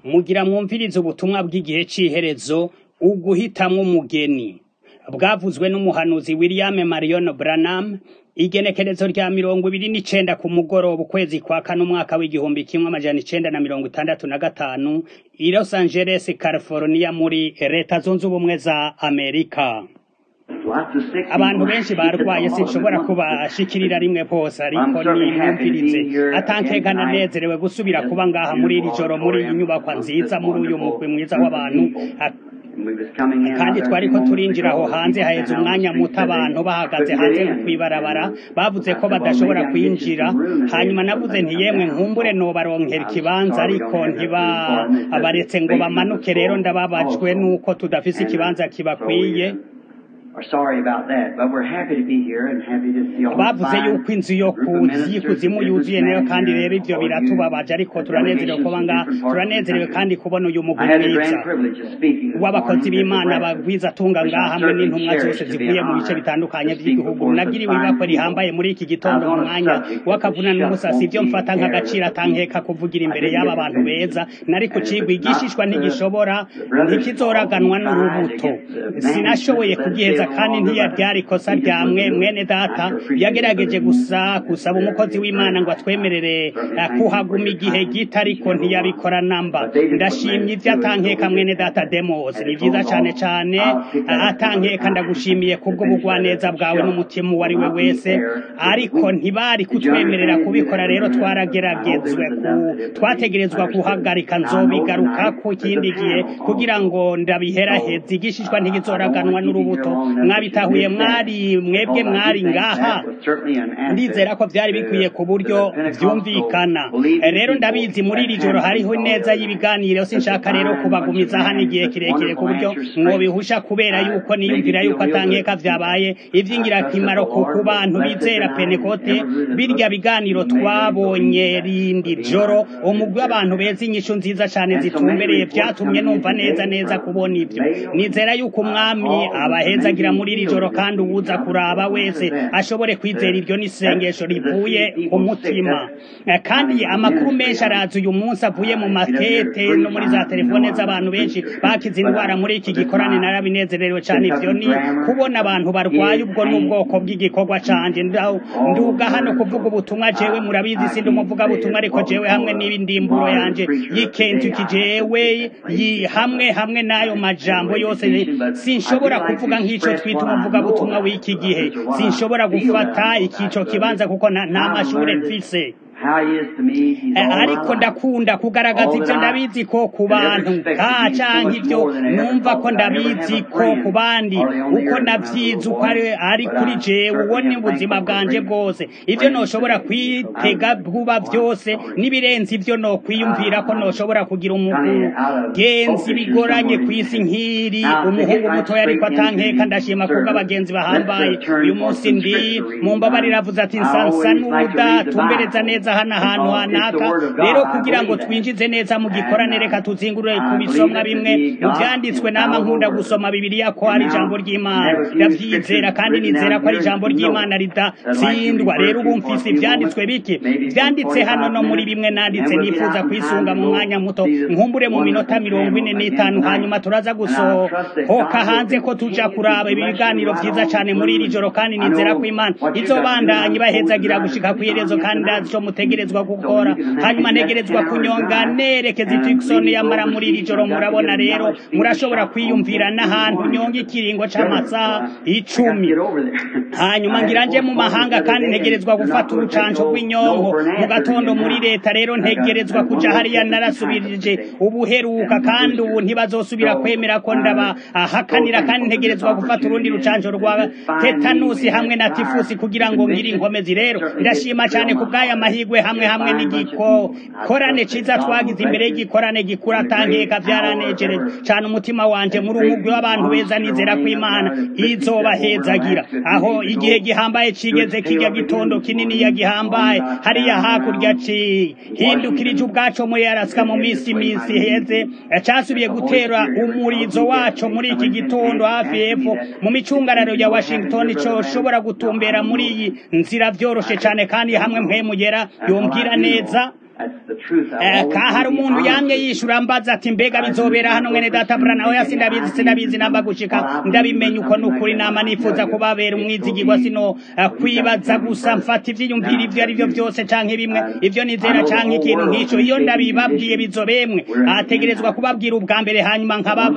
mugira mwumvirize ubutumwa bw'igihe c'iherezo uguhitamwo umugeni bwavuzwe n'umuhanuzi William Marion Branham igenekerezo rya mirongo ibiri n'icenda ku mugoroba ukwezi kwa kane umwaka w'igihumbi kimwe amajana icenda na mirongo itandatu na gatanu i Los Angeles California muri leta zunze ubumwe za Amerika abantu benshi barwaye sinshobora kubashikirira rimwe bose ariko nimwumvirize atankekana nezerewe gusubira kuba ngaha muri iri joro muri iyi nyubakwa nziza muri uyu mugwi mwiza w'abantu kandi twariko turinjira aho hanze haheze umwanya muto abantu bahagaze hanze kw'ibarabara bavuze ko badashobora kwinjira hanyuma navuze nti yemwe nkumbure nobaronkera ikibanza ariko ntibabaretse ngo bamanuke rero ndababajwe nuko tudafise ikibanza kibakwiye bavuze yuko inzu yo kuzimu yuzuye nayo kandi rero ivyo biratubabaje ariko turanezerewe kuba ngaha turanezerewe kandi kubona uyu mugwi mwiza w'abakozi b'imana bagwiza tunga ngaha hamwe n'intumwa zose zivuye mu bice bitandukanye vy'igihugu nagiriwe ibako rihambaye muri iki gitondo mu mwanya w'akavuna n'umusasi ivyo mfata nk'agaciro atankeka kuvugira imbere y'aba bantu beza nari kucigwa igishishwa ntigishobora ntikizoraganwa n'urubuto sinashoboye kugiheza kandi ntiyaryari ikosa rya mwe mwene data yagerageje gusa gusaba umukozi w'imana ngo atwemerere kuhaguma igihe gito ariko ntiyabikora namba ndashimye ivyo atankeka mwene data demos ni vyiza cane cane atankeka ndagushimiye kubwo bugwaneza bwawe n'umutima uwo ari we wese ariko ntibari kutwemerera kubikora rero twarageragezwe twategerezwa guhagarika nzobigarukako ikindi gihe kugira ngo ndabiheraheze igishishwa ntigizoraganwa n'urubuto mwabitahuye mwari mwebwe mwari ngaha ndizera ko vyari bikwiye ku buryo vyumvikana rero ndabizi muri iri joro hariho neza y'ibiganiro sinshaka rero kubagumiza hano igihe kirekire ku buryo mwobihusha kubera yuko niyumvira yuko atankeka vyabaye ivy'ingirakamaro ku bantu bizera penekote birya biganiro twabonye rindi joro umugwi w'abantu beza inyishu nziza cane zitumbereye vyatumye numva neza neza kubona ivyo nizera yuko umwami abahezagira muri iri joro kandi uwuza kuraba wese ashobore kwizera iryo n'isengesho rivuye ku mutima kandi amakuru menshi araza uyu munsi avuye mu makete no muri za telefone z'abantu benshi bakize indwara muri iki gikorane narabinezerewe cyane ivyo ni kubona abantu barwaye ubwo n'ubwoko bw'igikorwa canje nduga hano kuvuga ubutumwa jewe murabizi sindi umuvuga butumwa ariko jewe hamwe n'ibindimburo yanje yikentuki jewe hamwe hamwe n'ayo majambo yose sinshobora kuvuga nk'ico twita umuvuga butumwa w'iki gihe sinshobora gufata ikico kibanza kuko nta mashure mfise ariko ndakunda kugaragaza ivyo ndabizi ko ku bantu ka canke ivyo numva ko ndabizi ko ku bandi uko navyize uko ari kuri jewe uwo ni ubuzima bwanje bwose ivyo noshobora kwitega vuba vyose n'ibirenze ivyo nokwiyumvira ko noshobora kugira umugenzi bigoranye kw'isi nk'iri umuhungu mutoya ariko atankeka ndashima kubwo abagenzi bahambaye uyu munsi ndi mu mbabarira avuze ati nsansa n'uda tumbereza neza hano ahantu hanaka rero kugira ngo twinjize neza mu gikorane reka tuzingurure ku bisomwa bimwe mu vyanditswe nama nkunda gusoma bibiliya ko ari ijambo ry'imana ndavyizera kandi nizera ko ari ijambo ry'imana ridatsindwa rero ubu mfise ivyanditswe bike vyanditse hano no muri bimwe nanditse nifuza kwisunga mu mwanya muto nkumbure mu minota mirongo ine n'itanu hanyuma turaza gusohoka hanze ko tuja kuraba ibi biganiro vyiza cane muri iri joro kandi nizera ko imana izobandanya ibahezagira gushika kw'iherezo kandi ndazi ico mutegerezwa gukora hanyuma ntegerezwa kunyonga nerekeza Tucson yamara muri iri joro murabona rero murashobora kwiyumvira n'ahantu nyonga ikiringo c'amasaha icumi hanyuma ngira nje mu mahanga kandi ntegerezwa gufata urucanco rw'inyonko mu gatondo muri leta rero ntegerezwa kuja hariya narasubirije ubuheruka kandi ubu ntibazosubira kwemera ko ndabahakanira kandi ntegerezwa gufata urundi rucanco rwa tetanusi hamwe na tifusi kugira ngo ngire inkomezi rero ndashima cane ku bw'aya mahigwe hamwe hamwe n'igikorane ciza twagize imbere y'igikorane gikura atankeka vyaranejereje cane umutima wanje muri umugwi w'abantu beza nizera ko imana izobahezagira aho igihe gihambaye cigeze kirya gitondo kinini ya gihambaye hariya hakurya ci hindukirije ubwaco muri arasika mu misi misi heze casubiye gutera umurizo waco muri iki gitondo hafi y'epfo mu micungararo ya washington coshobora gutumbera muri iyi nzira vyoroshe cane kandi hamwe mpemugera yombwira neza ka hari umuntu yamye yishura mbaza ati mbega bizobera hano mwene data brana oya sindabizi sindabizi namba gushika ndabimenya uko nukuri nama nifuza kubabera umwizigirwa sino kwibaza gusa mfata ivyiyumvira ivyo ari vyo vyose canke bimwe ivyo nizera canke ikintu nk'ico iyo ndabibabwiye bizobemwe ategerezwa kubabwira ubwa mbere hanyuma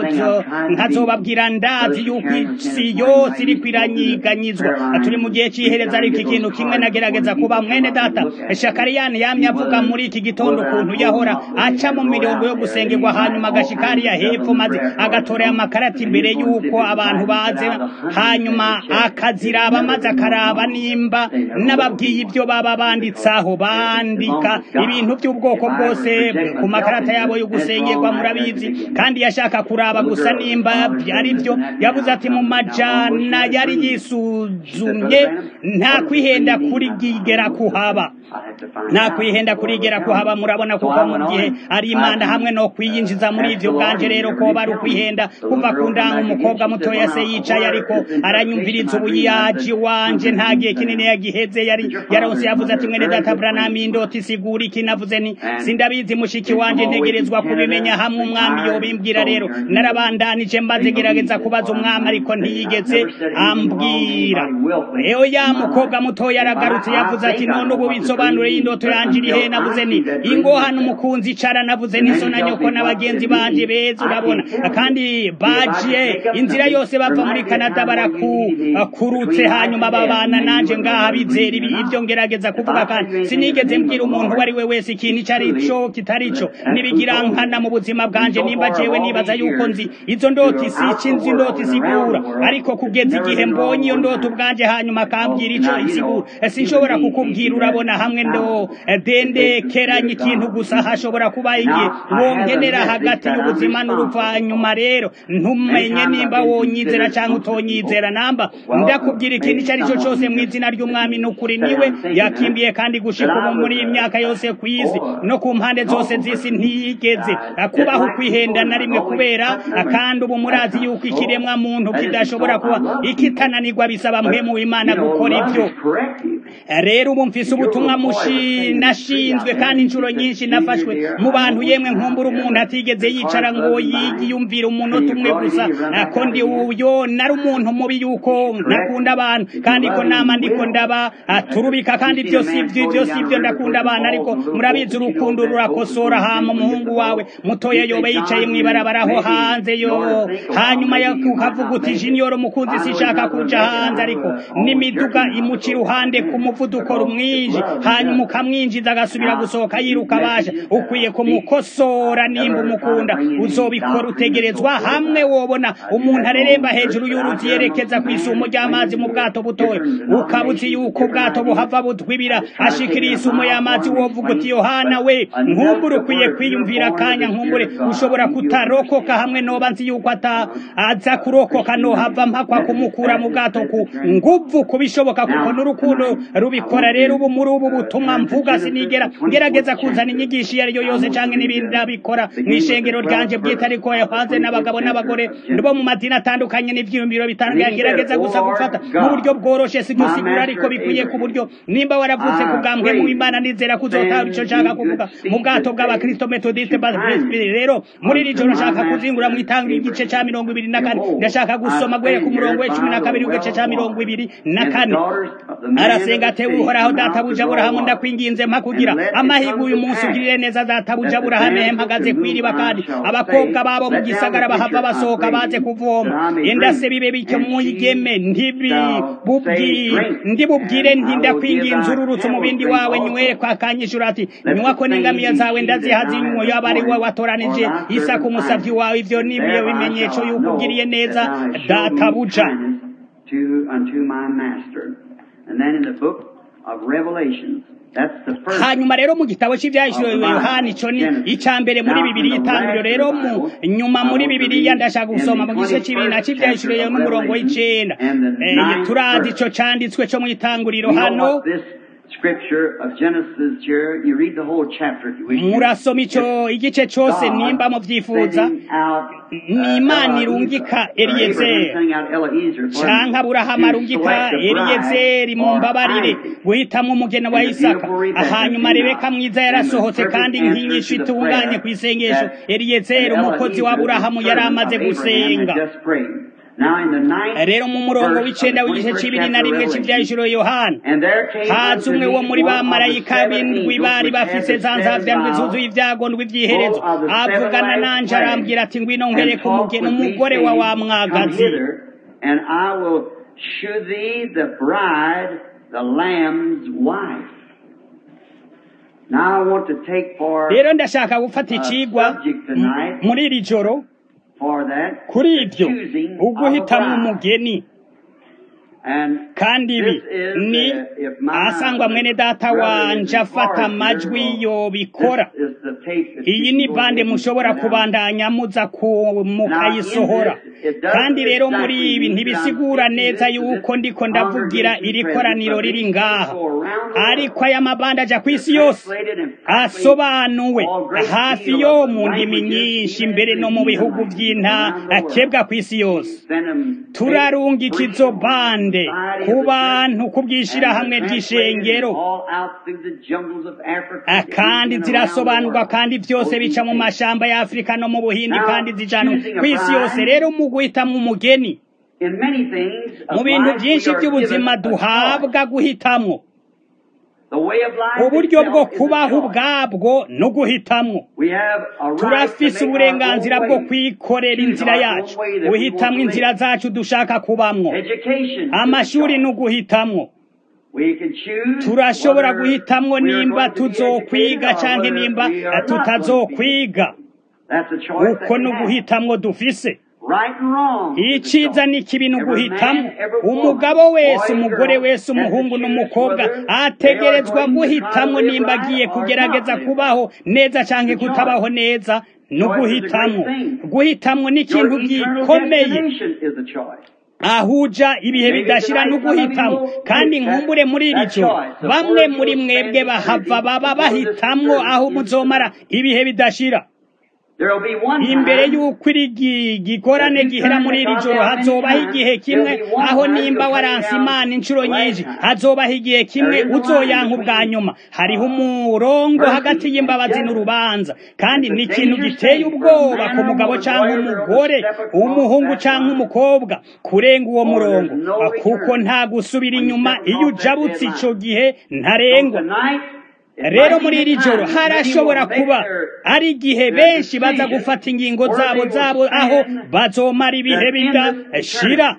nkazobabwira ndazi yuko isi yose iriko iranyiganyizwa turi mu gihe c'ihereza ariko ikintu kimwe nagerageza kuba mwene data shakariyani yamye avuga muri iki gitondo ukuntu yahora aca mu mirongo yo gusengerwa hanyuma agashika hariya hepfo maze agatorera amakarata imbere y'uko abantu baze hanyuma akaziraba maze akaraba nimba n'ababwiye ibyo baba banditsaho bandika ibintu by'ubwoko bwose ku makarata yabo yo gusengerwa murabizi kandi yashaka kuraba gusa nimba ari byo yavuze ati mu majana yari yisuzumye nta kwihenda kuri gigera kuhaba nta kwihenda kurigera kuhaba murabona kuko mu gihe ari imana hamwe no kwiyinjiza muri ivyo bwanje rero ko bari ukwihenda kuva ku ndanga umukobwa mutoya se yicaye ariko aranyumviriza ubuyaji wanje nta gihe kinini yagiheze yari yaronse yavuze ati mwene data branami indoti sigura iki navuze ni sindabizi mushiki wanje ntegerezwa kubimenya hamwe umwami yobimbwira rero narabandanije mbaze gerageza kubaza umwami ariko ntiyigeze ambwira eyo ya mukobwa mutoya aragarutse yavuze ati none ubu bisobanure y'indoto yanje iri he navuze ni ingo hano umukunzi icara navuze ni so na nyoko n'abagenzi banje beza urabona kandi baje inzira yose bava muri Canada barakurutse hanyuma babana nanje ngaha bizera ibi ibyo ngerageza kuvuga kandi sinigeze mbwira umuntu uwo ari we wese ikintu icyo ari cyo kitari cyo nibigira nkana mu buzima bwanje nimba jewe nibaza yuko nzi izo ndoti si ikinzi ndoti isigura ariko kugeza igihe mbonye iyo ndoti ubwanje hanyuma akambwira ico isigura sinshobora kukubwira urabona hamwe ndo dendekeranye ikintu gusa hashobora kuba igihe wongenera hagati y'ubuzima n'urupfu hanyuma rero ntumenye nimba wonyizera cyangwa utonyizera namba ndakubwira ikintu icyo ari cyo cyose mu izina ry'umwami n'ukuri niwe yakimbiye kandi gushika ubu muri iyi myaka yose ku isi no ku mpande zose z'isi ntiyigeze kubaho kwihenda na rimwe kubera kandi ubu murazi yuko ikiremwa muntu kidashobora kuba ikitananirwa bisaba mpemu w'imana gukora ibyo rero ubu mfise ubutumwa nashinzwe kandi inshuro nyinshi nafashwe mu bantu yemwe nkumbura umuntu atigeze yicara ngo yiyumvire umunota umwe gusa ko ndi uyo nari umuntu mubi yuko nakunda abantu kandi ko nama ndiko ndaba turubika kandi ibyo si ibyo ibyo si ibyo ndakunda abantu ariko murabizi urukundo rurakosora hama umuhungu wawe mutoya yoba yicaye mw'ibarabara aho hanze yo hanyuma ukavuga uti jiniyoro mukunzi sishaka kuja hanze ariko n'imiduga imuca iruhande ku muvuduko rumwinji hanyuma ukamwinjiza agasubira gusohoka yiruka abasha ukwiye kumukosora nimba umukunda uzobikora utegerezwa hamwe wobona umuntu areremba hejuru y'uruzi yerekeza ku isumo ry'amazi mu bwato butoya ukaba uzi yuko ubwato buhava butwibira ashikira isumo y'amazi wovuga uti yohana we nkumbure ukwiye kwiyumvira akanya nkumbure ushobora kutarokoka hamwe noba nzi yuko aza kurokoka nohava mpakwa kumukura mu bwato ku nguvu kubishoboka kuko n'urukundo rubikora rero ubu muri ubu butumwa mvuga sinigera ngerageza kuzana inyigisho iyo ari yo yose canke n'ibindi ndabikora mw'ishengero ryanje bwite ariko hanze n'abagabo n'abagore bo mu madini atandukanye n'ivyiyumviro bitandukanye gerageza gusa gufata mu buryo bworoshe sigusigura ariko bikwiye ku buryo nimba waravutse ku bwambwe mu imana nizera kuzotahura ico nshaka kuvuga mu bwato bw'abakristo metodiste basbiri rero muri iri joro nshaka kuzingura mu itanga igice ca mirongo ibiri na kane ndashaka gusoma guhere ku murongo w'icumi na kabiri w'igice ca mirongo ibiri na kane arasenga atewe uhoraho databuja aburahamu ndakwinginze mpa kugira amahirwe uyu munsi ugirire neza databuja aburahamu mpagaze kw'iriba kandi abakobwa babo mu gisagara bahava basohoka baze kuvoma endase bibe bityo mwigeme ndibubwire nti ndakwinginze ururutse umubindi wawe nywere kwakanyishura ati nywako n'ingamiya zawe ndazihaza inywa yaba ari wowe watoranije isaka umusavyi wawe ivyo nibyo bimenyetso yuko ugiriye neza databuja And then in the book of Revelations, hanyuma rero mu gitabo cy'ibyahishuriwe yohani ico ni icya mbere muri bibiri itangiriro rero mu nyuma muri bibiriya ndashaka gusoma mu gice cy'ibiri na cy'ibyahishuriwe n'umurongo w'icenda turazi ico canditswe co mu itanguriro hano scripture of Genesis here. You read the whole chapter if you wish. to. murasoma ico igice cose nimba muvyifuza Sending out, ni imana irungika eliyezeri canke aburahamu arungika eliyezeri mu mbabarire guhitamwo umugeni wa isaka hanyuma rebeka mwiza yarasohotse kandi nk'inyishu itunganye ku isengesho eliyezeri umukozi wa aburahamu yari amaze gusenga rero mu murongo w'icenda w'igice c'ibiri na rimwe c'ivyahishuro yohana haza umwe wo muri ba marayika b'indwi bari bafise za nzavya ndwi zuzuye ivyago ndwi vy'iherezo avugana nanje arambwira ati ngwino nkwereke umugeni umugore wa wa mwagazi And I will shew thee the bride, the lamb's wife. Now I want to take for rero ndashaka gufata icigwa m- muri iri joro for that kuri the ivyo choosing of a uguhitamwo bride. umugeni And kandi ibi this is, ni uh, if my asangwa mwene data brother wanje is afata far amajwi here, yobikora this is the tape that iyi you ni go bande ahead and mushobora send out. kubandanya muza ku- mukayisohora kandi rero muri ibi ntibisigura neza yuko ndiko ndavugira iri koraniro riri ngaha ariko aya mabanda aja ku isi yose asobanuwe hafi yo mu ndimi nyinshi mbere no mu bihugu by'intakebwa ku isi yose turarungika izo bande ku bantu ku bw'ishirahamwe ry'ishengero Ah, kandi zirasobanurwa kandi byose bica mu mashamba ya afurika no mu buhindi kandi zijanwa ku isi yose rero mu guhitamwo umugeni mu bintu byinshi by'ubuzima duhabwa guhitamwo uburyo bwo kubaho ubwabwo no guhitamwo turafise uburenganzira bwo kwikorera inzira yacu guhitamwo inzira zacu dushaka kubamwo amashuri ni uguhitamwo turashobora guhitamwo nimba tuzokwiga canke nimba tutazokwiga uko ni uguhitamwo dufise iciza ni kibi ni uguhitamo umugabo wese umugore wese umuhungu n'umukobwa ategerezwa guhitamo nimba agiye kugerageza kubaho neza canke kutabaho neza ni uguhitamo guhitamo ni ikintu gikomeye ahuja ibihe bidashira no guhitamo kandi nkumbure muri iri joro bamwe muri mwebwe bahava baba bahitamwo aho muzomara ibihe bidashira imbere y'uko iri gikorane gihera muri iri joro hazobaho igihe kimwe aho nimba waranse imana inshuro nyinshi hazobaho igihe kimwe uzoyanka ubwa nyuma hariho umurongo hagati y'imbabazi n'urubanza kandi ni ikintu giteye ubwoba ku mugabo cyangwa umugore umuhungu cyangwa umukobwa kurenga uwo murongo kuko nta gusubira inyuma iyo ujabutse icyo gihe ntarengwa rero muri iri joro harashobora kuba ari igihe benshi baza gufata ingingo zabo zabo aho bazomara ibihe bidashira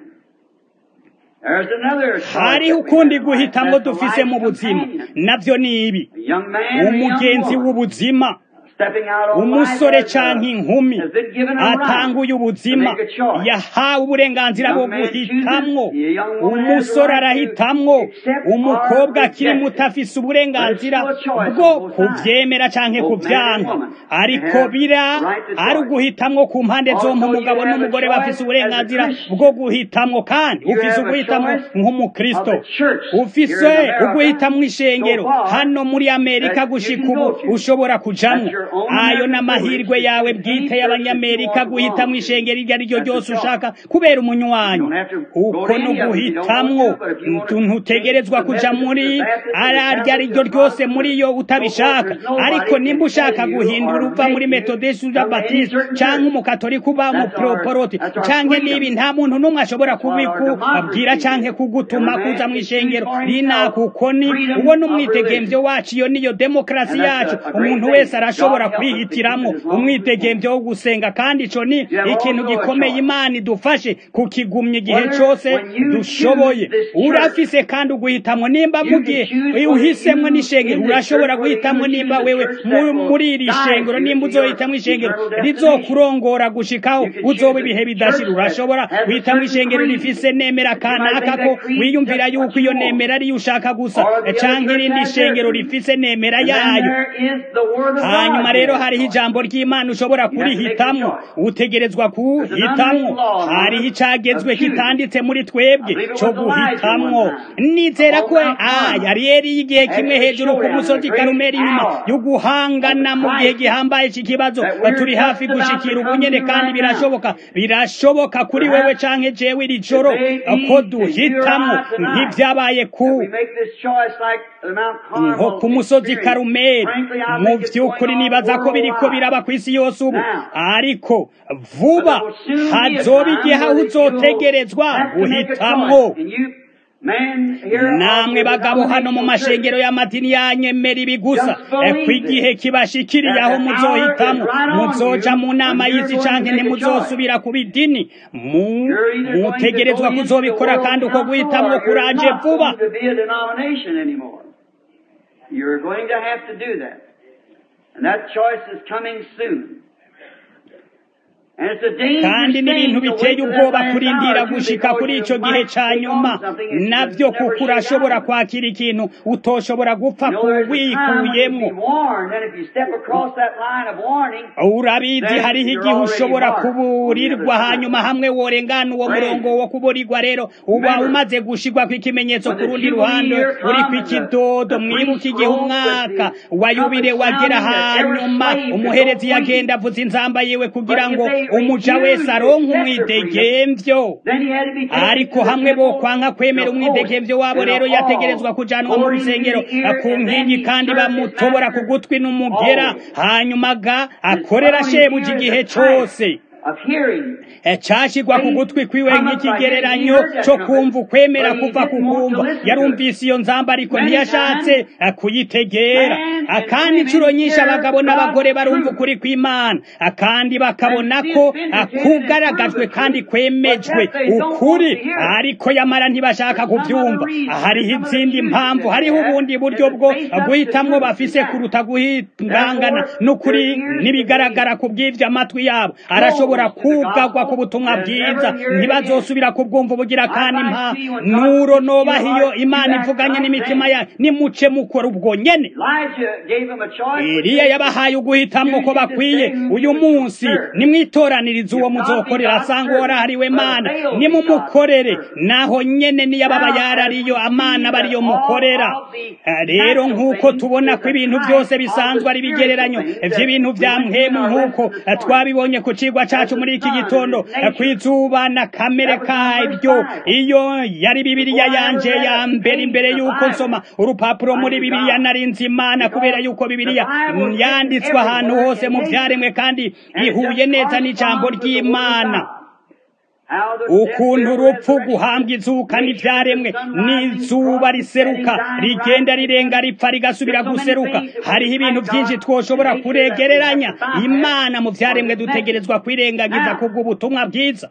hariho ukundi guhitamo dufise mu buzima nabyo ni ibi umugenzi w'ubuzima umusore canke inkumi atanguye ubuzima yahawe uburenganzira bwo guhitamwo umusore arahitamwo umukobwa akiri muto afise uburenganzira bwo kuvyemera canke kuvyanka ariko bira ari uguhitamwo ku mpande zompi umugabo n'umugore bafise uburenganzira bwo guhitamwo kandi ufise uguhitamwo nk'umukristo ufise uguhitamwo ishengero hano muri amerika gushika ubu ushobora kujamwo ayo n'amahirwe yawe bwite y'abanyamerika guhitamwo ishengero iryo ari ryo ryose ushaka kubera umunywanyi uko ni uguhitamwo ntutegerezwa kuja muri araryo ari ryo ryose muri yo utabishaka ariko nimba ushaka guhindura uva muri metodesi uja batiste canke umukatolika uba umuproporoti canke nibi nta muntu n'umwe ashobora kubikubwira canke kugutuma kuza mu ishengero rinaka uko ni uwo ni umwidegemvyo wacu iyo niyo demokarasi yacu umuntu wese arashobora kwihitiramwo umwidegemvyo wo gusenga kandi ico ni ikintu gikomeye imana idufashe kukigumya igihe cose dushoboye urafise kandi uguhitamwo nimba mugihe uhisemwo n'ishengero urashobora guhitamwo nimba wewe muri iri shengero nimba uzohitamwo ishengero rizokurongora gushikaho uzoba ibihe bidashira urashobora guhitamwo ishengero rifise nemera kanaka ko wiyumvira yuko iyo nemera ariyo ushaka gusa canke irindi shengero rifise nemera yayo hanyuma hanyuma rero hariho ijambo ry'imana ushobora kurihitamwo utegerezwa kuhitamwo hariho icagezwe kitanditse muri twebwe co guhitamwo nizera ko yari yari y'igihe kimwe hejuru ku musozi karumeri inyuma yo guhangana mu gihe gihambaye cy'ikibazo turi hafi gushikira ubunyene kandi birashoboka birashoboka kuri wewe canke jewe iri joro ko duhitamwo nk'ivyabaye ku nko ku musozi karumeri mu vy'ukuri nibaza ko biriko biraba ku isi yose ubu ariko vuba hazoba igihe aho uzotegerezwa guhitamwo namwe bagabo hano mu mashengero y'amadini yanyemera ibi gusa ko igihe kibashikiriye aho muzohitamo muzoja mu nama y'isi canke ntimuzosubira ku bidini mutegerezwa kuzobikora kandi uko guhitamwo kuraje vuba You're going to have to do that. And that choice is coming soon. kandi n'ibintu biteye ubwoba kurindira gushika kuri ico gihe ca nyuma navyo kuko urashobora kwakira ikintu utoshobora gupfa kuwikuyemwo urabizi hariho igihe ushobora kuburirwa hanyuma hamwe worengana uwo murongo wo kuburirwa rero uba umaze gushirwa kw'ikimenyetso ku rundi ruhande uri kw'ikidodo mwibuka igihe umwaka wa yubire wagera hanyuma umuherezi yagenda avuza inzamba yiwe kugira ngo umuja wese aronka umwidegemvyo ariko hamwe bo kwanka kwemera umwidegemvyo wabo rero yategerezwa kujanwa mu rusengero ku nkingi kandi bamutobora ku gutwi n'umugera hanyuma ga akorera shebuja igihe cose cashigwa ku gutwi kwiwe nk'ikigereranyo co kumva ukwemera kuva ku kumva yarumvise iyo nzamba ariko ntiyashatse kuyitegera kandi incuro nyinshi abagabo n'abagore barumva ukuri kw'imana kandi bakabona ko kugaragajwe kandi kwemejwe ukuri ariko yamara ntibashaka kuvyumva hariho izindi mpamvu hariho ubundi buryo bwo guhitamwo bafise kuruta guhingangana n'ukuri n'ibigaragara ku bw'ivyo amatwi yabo arashobora kugagwa ku butumwa bwiza ntibazosubira kubwumva ubugira kandi mpa nuro nobaha iyo imana ivuganye n'imitima yayo nimuce mukora ubwo nyene eliya yabahaye uguhitamwo ko bakwiye uyu munsi nimwitoraniriza uwo muzokorera asanga uwarahariwe mana nimumukorere naho nyene niyababa yarariyo amana bariyo mukorera rero nk'uko tubona ko ibintu byose bisanzwe ari bigereranyo vy'ibintu vya mpemu nk'uko twabibonye ku cigwa cacu muri iki gitondo kwizuba na kamere karyo iyo yari bibiliya yanje ya mbere imbere yuko nsoma urupapuro muri bibiliya narinzi imana kubera yuko bibiliya yanditswe ahantu hose mu vyaremwe kandi ihuye neza n'ijambo ry'imana ukuntu urupfu guhambwa izuka n'ivyaremwe n'izuba riseruka rigenda rirenga ripfa rigasubira guseruka hariho ibintu vyinshi twoshobora kuregereranya imana mu vyaremwe dutegerezwa kwirengagiza kubw'ubutumwa bwiza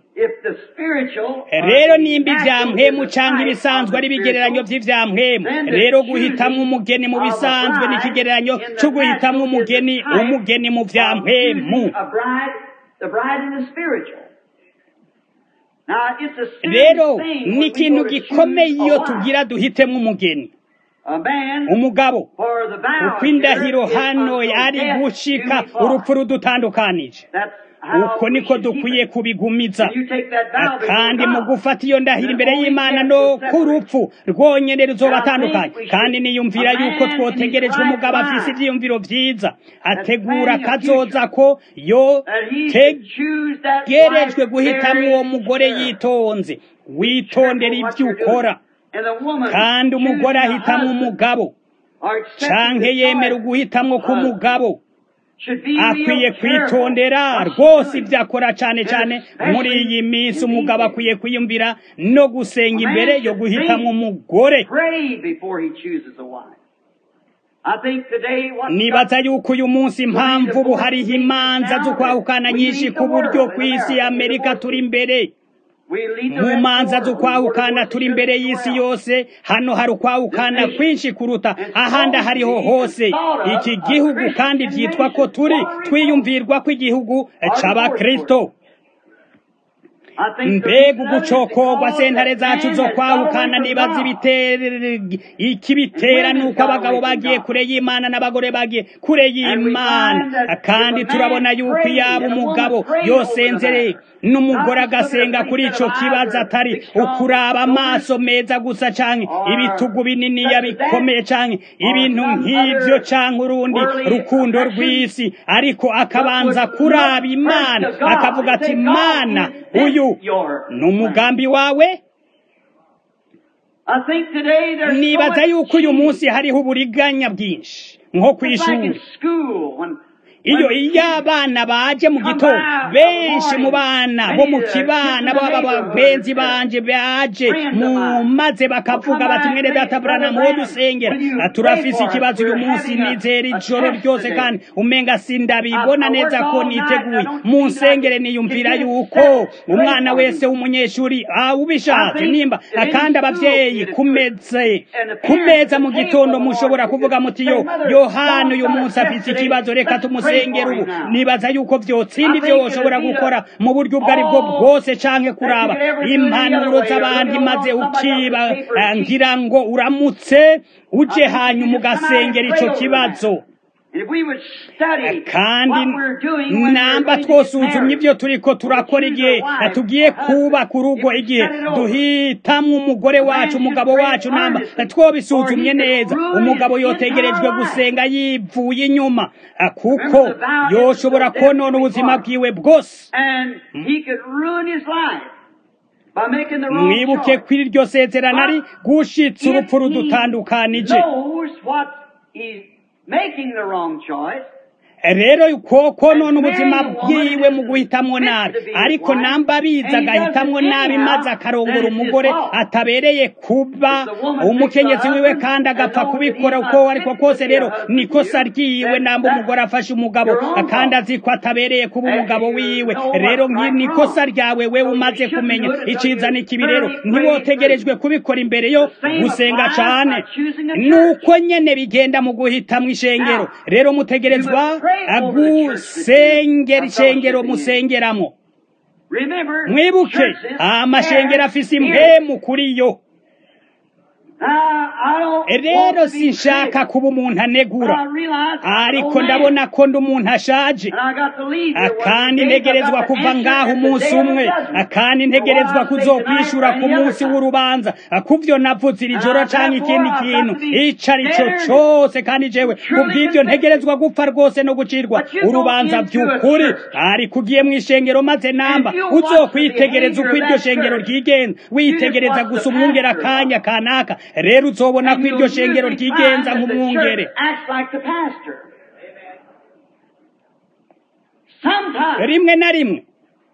rero nimba ivya mpemu canke ibisanzwe ari ibigereranyo vy'ivya mpemu rero guhitamwo umugeni mu bisanzwe ni ikigereranyo co guhitamwo umugeni umugeni mu vya mpemu rero ni ikintu gikomeye iyo tugira duhitemo umugeni umugabo uko indahiro hano yari gushika urupfu rudutandukanije uko niko dukwiye kubigumiza kandi mu gufata iyo ndahiro imbere y'imana no ku rupfu rwonyene ruzobatandukanye kandi niyumvira yuko twotegerejwe umugabo afise ivyiyumviro vyiza ategura kazoza ko yo tegerejwe guhitamwo uwo mugore yitonze witondera ivyo ukora kandi umugore ahitamwo umugabo canke yemera uguhitamwo k'umugabo akwiye kwitondera rwose ibyo akora cyane cyane muri iyi minsi umugabo akwiye kwiyumvira no gusenga imbere yo guhitamo umugore nibaza yuko uyu munsi impamvu ubu hariho imanza zo kwahukana nyinshi ku buryo ku isi ya amerika turi imbere mu manza zo kwahukana turi imbere y'isi yose hano hari ukwahukana kwinshi kuruta ahandi hariho hose iki gihugu kandi byitwa ko turi twiyumvirwa ko igihugu c'abakristo mbega ugucokorwa sentare zacu zo kwahukana nibaza ikibitera nuko abagabo bagiye kure y'imana n'abagore bagiye kure y'imana kandi turabona yuko iyaba umugabo yosenzere n'umugore agasenga kuri ico kibazo atari ukuraba amaso meza gusa canke ibitugu binini yabikomeye canke ibintu nk'ivyo canke urundi rukundo rw'isi ariko akabanza kuraba imana akavuga ati mana uyu ni umugambi wawe nibaza yuko uyu munsi hariho uburiganya bwinshi nko kw'ishuri iyo iyo abana baje mu gitondo benshi mu bana bo mu kibana baba bagenzi banje baje mu maze bakavuga bati mwene data Branham wo dusengera turafise ikibazo uyu munsi nizera ijoro ryose kandi umenga sindabibona neza ko niteguye mu nsengere niyumvira yuko umwana wese w'umunyeshuri ubishatse nimba akandi abavyeyi kumeze kumeza mu gitondo mushobora kuvuga muti yo Yohana uyu munsi afise ikibazo reka tumusengere ubu nibaza yuko vyotsinda ivyo woshobora gukora mu buryo ubwo ari bwo bwose canke kuraba impanuro z'abandi maze ukiba ngira ngo uramutse uje hanyuma ugasengera ico kibazo kandi namba twosuzumye ibyo turiko turakora igihe tugiye kubaka urugo igihe duhitamwo umugore wacu umugabo wacu namba twobisuzumye neza umugabo yotegerejwe gusenga yivuye inyuma kuko yoshobora konona ubuzima bwiwe bwose mwibuke ko iryo sezerano ari gushitsa urupfu rudutandukanije making the wrong choice rero koko none ubuzima bwiwe mu guhitamwo nabi ariko namba abizi agahitamwo nabi maze akarongora umugore atabereye kuba umukenyezi wiwe kandi agapfa kubikora uko ariko kose rero nikosa ryiwe namba umugore afashe umugabo kandi azi ko atabereye kuba umugabo wiwe rero nikosa ryawe wewe umaze kumenya iciza n'ikibi rero ntiwotegerejwe kubikora imbere yo gusenga cane nuko nyene bigenda mu guhitamwo ishengero rero mutegerezwa agusengera ishengero musengeramo mwibuke amashengero afise impemu kuri yo rero sinshaka kuba umuntu anegura ariko ndabona ko ndi umuntu ashaje kandi ntegerezwa kuva ngaho umunsi umwe kandi ntegerezwa kuzokwishura ku munsi w'urubanza kuvyo navuze iri joro canke ikindi kintu ico ari cyo cose kandi jewe kubw'ivyo ntegerezwa gupfa rwose no gucirwa urubanza vy'ukuri ariko ugiye mw'ishengero maze namba uzokwitegereza uko iryo shengero ryigenza witegereza gusa umwungera akanya kanaka rero uzobona ko iryo shengero ryigenza nk'umwungere rimwe na rimwe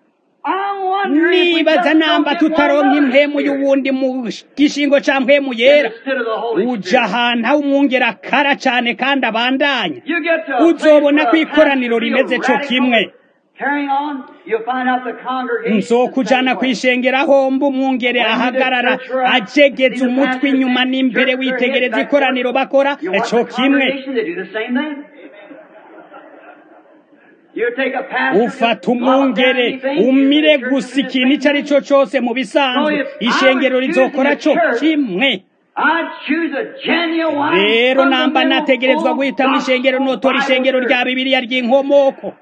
nibaza namba tutaronka impemu y'uwundi mu gishingo ca mpemu yera uja ahantu aho umwungera akara cane kandi abandanya uzobona ko ikoraniro rimeze co kimwe nzokujana kwishengera homba umwungere ahagarara ajegeza umutwe inyuma n'imbere witegereza ikoraniro bakora co kimwe ufata umwungere umire gusa ikintu icyo ari cyo cyose mu bisanzwe ishengero rizokora co kimwe rero namba nategerezwa guhitamo ishengero notora ishengero rya bibiliya ry'inkomoko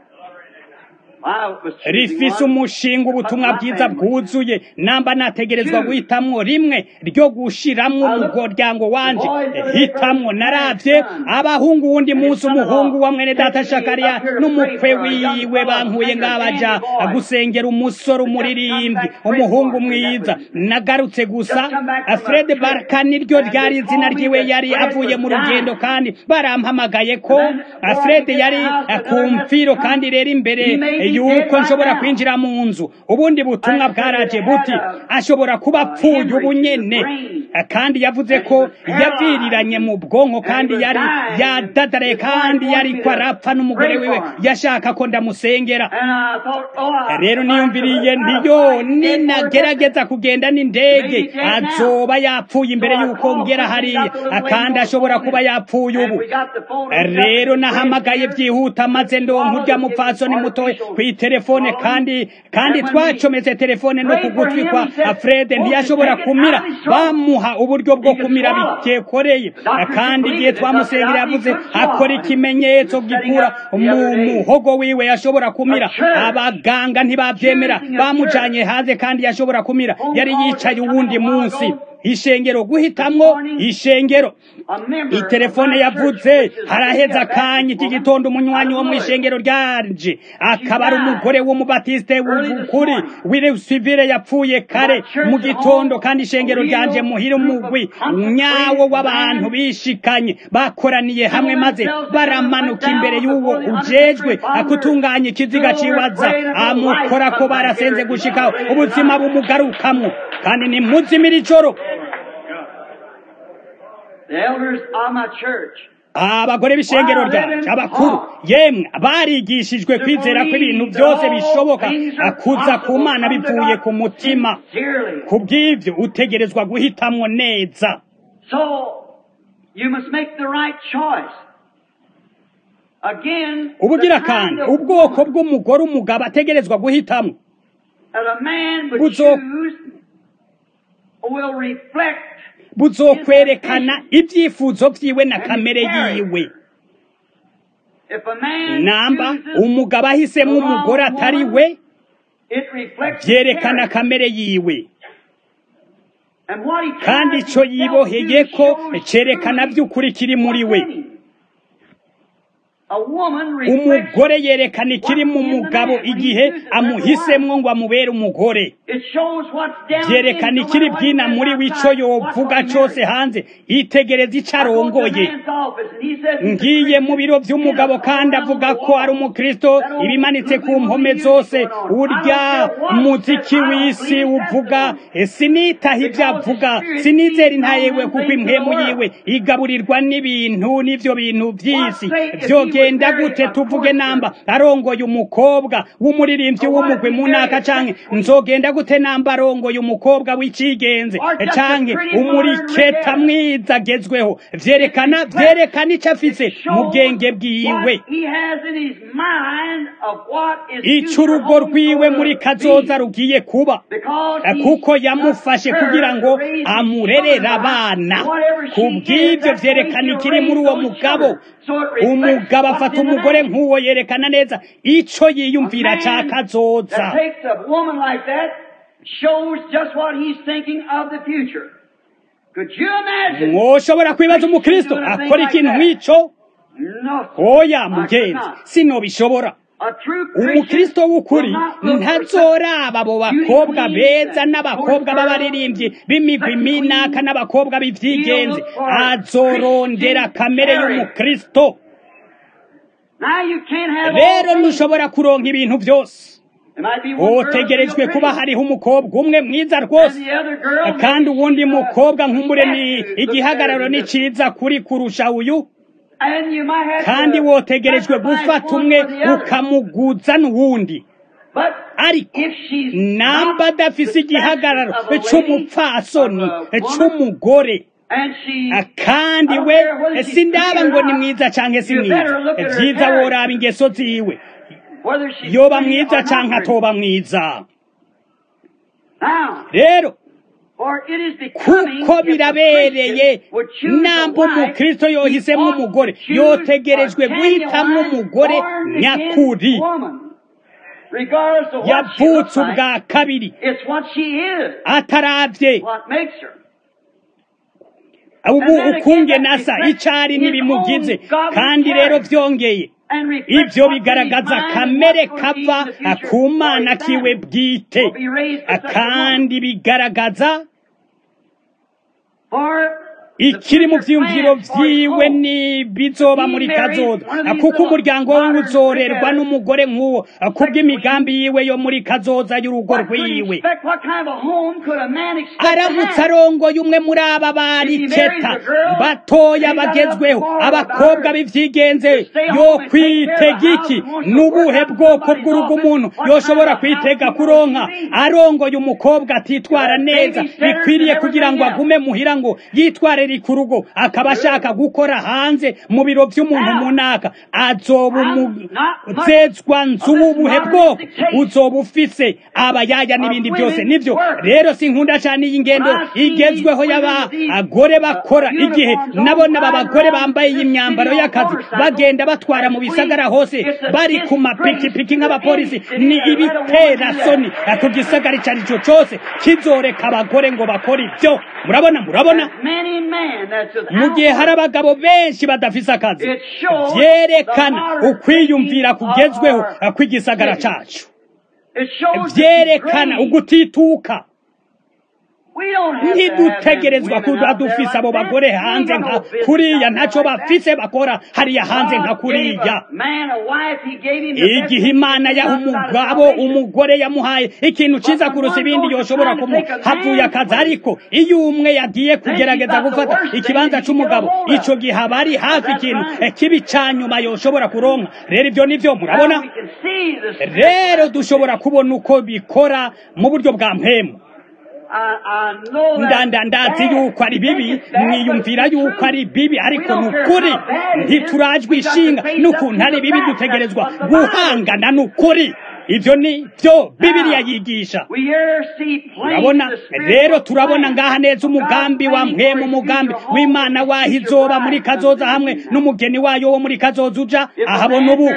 rifise umushinga ubutumwa bwiza bwuzuye namba nategerezwa guhitamwo rimwe ryo gushiramwo umuryango wanje hitamwo naravye abahungu wundi munsi umuhungu wa mwene data shakariya n'umukwe wiwe bankuye ngabaja gusengera umusore umuririmbyi umuhungu mwiza nagarutse gusa fred barka niryo ryari izina ryiwe yari avuye mu rugendo kandi barampamagaye ko fred yari ku mfiro kandi rero imbere yuko nshobora kwinjira mu nzu ubundi butumwa bwaraje buti ashobora kuba apfuye ubu nyene kandi yavuze ko yaviriranye mu bwonko kandi yari yadadaraye kandi yari ko arapfa n'umugore wiwe yashaka ko ndamusengera rero niyumviriye ntiyo ninagerageza kugenda n'indege azoba yapfuye imbere y'uko ngera hariya kandi ashobora kuba yapfuye ubu rero nahamagaye byihuta maze ndonka urya mupfasoni mutoya kw'iterefone kandi kandi twacometse telefone no ku gutwi kwa Fred ntiyashobora kumira bamuha uburyo bwo kumira bitekoreye kandi igihe twamusengera yavuze akora ikimenyetso gikura mu muhogo wiwe yashobora kumira abaganga ntibabyemera bamujanye hanze kandi yashobora kumira yari yicaye uwundi munsi ishengero guhitamwo ishengero itelefone yavuze haraheza akanya iki gitondo umunywanyi wo mu ishengero ryanje akaba ari umugore w'umubatiste w'ukuri w'irusivire yapfuye kare mu gitondo kandi ishengero ryanje muhira umugwi nyawo w'abantu bishikanye bakoraniye hamwe maze baramanuka imbere y'uwo ujejwe akutunganya ikiziga ciwaza amukora ko barasenze gushikaho ubuzima bumugarukamwo kandi ni muzimira ijoro The elders of my church abagore b'ishengero ryacu abakuru yemwe barigishijwe kwizera ko ibintu byose bishoboka akuza ku mana bivuye ku mutima sincerely. ku bw'ibyo utegerezwa guhitamwo neza So you must make the right choice. Again, ubugira the kandi kind of ubwoko woman bw'umugore umugabo ategerezwa guhitamo that a man would Buzo- choose will reflect buzokwerekana ibyifuzo vyiwe na kamere yiwe if a man namba chooses umugabo ahisemwo the wrong umugore atari woman, we it reflects his vyerekana character. kamere yiwe And what he kandi tries ico himself yiboheye to ko show cerekana truly vy'ukuri kiri muri we what's in him. A woman reflects umugore yerekana ikiri mu mugabo igihe amuhisemwo ngo amubere umugore It shows what's down vyerekana in, no ikiri matter what bwina he muri says wico outside, yovuga what's cose on hanze yitegereza ico I go to the arongoye man's office and he says he's a ngiye mu biro Christian. vy'umugabo He kandi has avuga all ko ari around the umukristo wall. That old ibimanitse ku groupie mpome music zose going on. urya I don't care what umuziki says, I don't w'isi believe that's uvuga the one. sinitaho ivyo Because the avuga Spirit sinizera feeds intayewe on kuko things of the impwemu world. yiwe igaburirwa n'ibintu n'ivyo bintu vy'isi What say if he vyogenda would marry gute a tuvuge courtier? namba arongoye umukobwa w'umuririmbyi Or what if w'umugwi he mu married ntaka a canke sex queen? nzogenda gute namba arongoye umukobwa w'icigenze Or just a canke pretty modern umuriketa redhead? mwiza agezweho vyerekana vyerekana ico afise It mu shows bwenge bwiwe what he has in his mind of what is ico future urugo home rwiwe going muri to kazoza be. rugiye kuba Because Eh, he's kuko got yamufashe her kugira ngo to raise his amurerere children by. abana Whatever she ku is, bw'ivyo that's the way vyerekana he'll ikiri muri raise uwo those mugabo children. So it reflects umugabo what's afata in the umugore man. nk'uwo yerekana neza ico A yiyumvira ca man kazoza that takes a woman like that shows just what he's thinking of the future. Could you imagine? mwoshobora kwibaza umukristo akora ikintu nk'ico No. oya I could mugenzi not. sinobishobora A true Christian umukristo w'ukuri will not look for ntazoraba abo bakobwa beauty beza queens n'abakobwa and b'abaririmbyi b'imigwi sex minaka queens. n'abakobwa b'ivyigenze He'll look for azorondera Christian kamere character. y'umukristo Now you can't have rero all things. ntushobora kuronka ibintu byose There might be one girl that's hotegerejwe real kuba pretty, hariho umukobwa umwe mwiza and rwose the other girl kandi maybe uwundi she's, uh, mukobwa nk'umbure ni statue, looks igihagararo better ni than this. ciza kuri kurusha uyu And you might have kandi to wotegerejwe sacrifice gufata one umwe for the other. ukamuguza n'uwundi But ariko if she's namba not adafise the igihagararo stature of a lady, c'umupfasoni of a woman, c'umugore and she kandi I don't we care whether she's sindaba pretty or ngo ni not, mwiza canke si you mwiza better look at her vyiza character. woraba ingeso ziwe whether she's yoba pretty mwiza or not canke pretty. atoba mwiza Now, rero for it is becoming kuko if a birabereye Christian would choose a namba wife, umukristo he yohisemo ought to umugore choose yotegerejwe a genuine guhitamwo umugore born again nyakuri woman. Regardless of what she looks yavutse like, ubwa kabiri it's what she is, ataravye what makes her. ubu And then again, ukunge that nasa reflects icari his n'ibimugize own godly kandi rero character. vyongeye And reflects ivyo what's in his bigaragaza mind and kamere what's going to be kava in the future ku for mana his kiwe family. bwite Will be raised for such a woman. kandi bigaragaza For the ikiri mu future vyiyumviro plans for his vyiwe home. n'ibizoba muri kazoza kuko umuryango we uzorerwa n'umugore nk'uwo kubw'imigambi yiwe yo muri kazoza y'urugo What could he rwiwe expect? What kind of a home could a man expect to aramutse have? arongoye umwe muri aba bariceta batoya bagezweho abakobwa b'ivyigenze yo kwitega iki n'ubuhe bwoko bw'urugo umuntu yoshobora kwitega kuronka arongoye umukobwa atitwara neza bikwiriye kugira ngo agume muhira ngo yitwarire riri ku rugo akaba ashaka gukora hanze mu biro by'umuntu munaka azoba umuzezwa nzu w'ubuhe bwoko uzoba ufise abayaya n'ibindi byose nivyo rero sinkunda cyane iyi ngendo igezweho y'abagore bakora igihe nabona aba bagore bambaye iyi myambaro y'akazi bagenda batwara mu bisagara hose bari ku mapikipiki nk'abapolisi ni ibitera soni ku gisagara icyo ari cyo cyose kizoreka abagore ngo bakore ibyo murabona murabona mu gihe hari abagabo benshi badafise akazi byerekana ukwiyumvira kugezweho kw'igisagara cyacu byerekana ugutituka ntidutegerezwa kuba dufise abo bagore hanze nka kuriya ntacyo bafise bakora hariya hanze nka kuriya igihe imana yaha umugabo umugore yamuhaye ikintu cyiza kurusa ibindi yoshobora kumuha havuye akazi ariko iyo umwe yagiye kugerageza gufata ikibanza cy'umugabo icyo gihe aba ari hafi ikintu kibi cya nyuma yoshobora kuronka rero ibyo nibyo murabona rero dushobora kubona uko bikora mu buryo bwa mpemu ndanda ndazi yuko ari bibi mwiyumvira yuko ari bibi ariko ni ukuri ntiturajwe ishinga n'ukuntu ari bibi dutegerezwa guhangana n'ukuri ibyo ni byo bibiriya yigisha urabona rero turabona ngaha neza umugambi wa mpemu umugambi w'imana waho izoba muri kazoza hamwe n'umugeni wayo wo muri kazoza uja ahabona ubu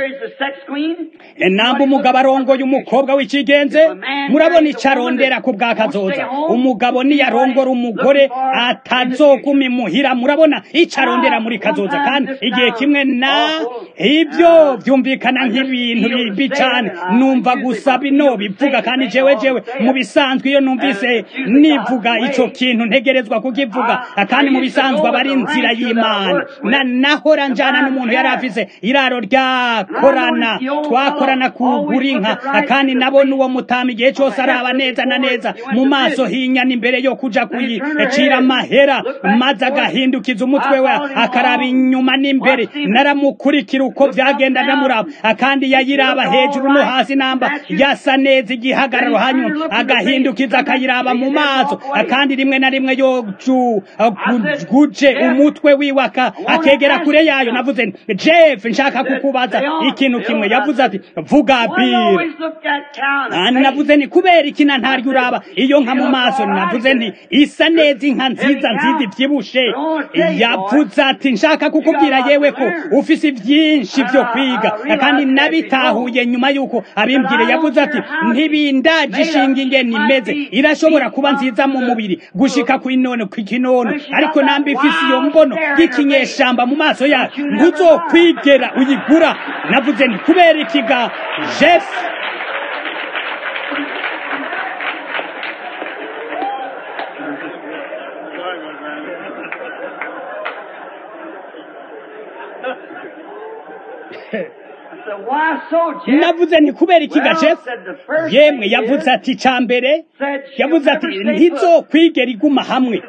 namba umugabo arongoye umukobwa w'ikigenze murabona icyo arondera ku bwa kazoza umugabo niyarongora umugore atazoguma imuhira murabona icyo arondera muri kazoza kandi igihe kimwe na ibyo byumvikana nk'ibintu bibi cyane numva gusa bino bivuga kandi jewe jewe mu bisanzwe iyo numvise nivuga icyo kintu ntegerezwa kukivuga kandi mu bisanzwe aba ari inzira y'imana na nahora njana n'umuntu yari afise iraro ryakorana twakorana kugura inka kandi nabona uwo mutama igihe cyose araba neza na neza mu maso hinyana imbere yo kuja kuyicira amahera maze agahindukiza umutwe we akaraba inyuma n'imbere naramukurikira uko byagenda ndamuraba kandi yayiraba hejuru no hasi namba yasa neza igihagararo hanyuma agahindukiza akayiraba mu maso kandi rimwe na rimwe yo guje umutwe wiwe akegera kure yayo navuze jeff nshaka kukubaza ikintu kimwe yavuze ati vuga bire navuze ni kubera iki na ntaryo uraba iyo nka mu maso navuze nti isa neza inka nziza nziza ibyibushe yavuze ati nshaka kukubwira yewe ko ufise byinshi byo kwiga kandi nabitahuye nyuma y'uko abimbwire yavuze ati ntibindaje ishinga ingene imeze irashobora kuba nziza mu mubiri gushika ku inono ku kinono ariko namba ifise iyo mbono y'ikinyeshamba mu maso yayo ntuzokwigera uyigura navuze nti kubera ikiga jeff navuze nti kubera iki gace yemwe yavuze ati cya mbere yavuze ati ntizokwigera iguma hamwe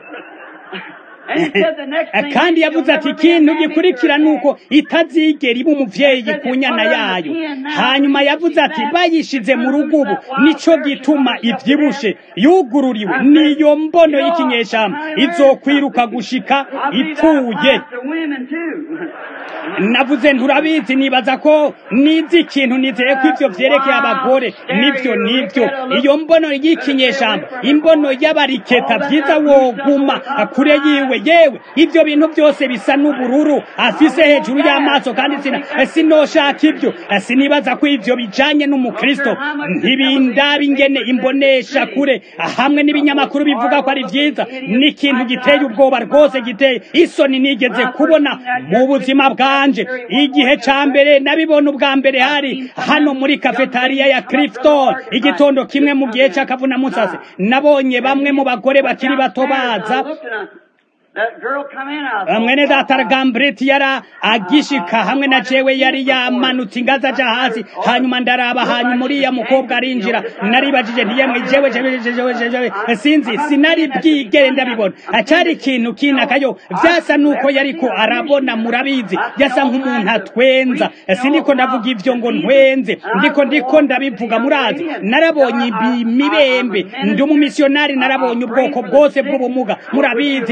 kandi yavuze ati ikintu gikurikira ni uko itazigera iba umubyeyi ku nyana yayo hanyuma yavuze ati bayishize mu rugo ubu nicyo gituma ibyibushe yugururiwe niyo mbono y'ikinyeshyamba izokwiruka gushika ipfuye navuze nturabizi nibaza ko nizi ikintu nizeye ko ibyo byerekeye abagore nibyo nibyo iyo mbono y'ikinyeshyamba imbono y'abariketa byiza woguma kure yiwe yewe ibyo bintu byose bisa n'ubururu afise hejuru y'amaso kandi sinoshaka ibyo sinibaza ko ibyo bijanye n'umukristo ntibindaba ingene imbonesha kure hamwe n'ibinyamakuru bivuga ko ari byiza ni ikintu giteye ubwoba rwose giteye isoni nigeze kubona mu buzima bwanje igihe ca mbere nabibona ubwa mbere hari hano muri kafetariya ya Clifton igitondo kimwe mu gihe c'akavuna musase nabonye bamwe mu bagore bakiri bato baza mwene data gambreti yara agishika hamwe na jewe yari yamanutse ingazi aja hasi hanyuma ndaraba hanyuma uriya mukobwa arinjira naribajije ntiyemwe jewe jewe jewe jewe sinzi sinari bwigere ndabibona acari ikintu kinakayo vyasa nuko yariko arabona murabizi yasa nk'umuntu atwenza siniko ndavuga ivyo ngo ntwenze ndiko ndiko ndabivuga murazi narabonye imibembe ndi umumisionari narabonye ubwoko bwose bw'ubumuga murabizi bwato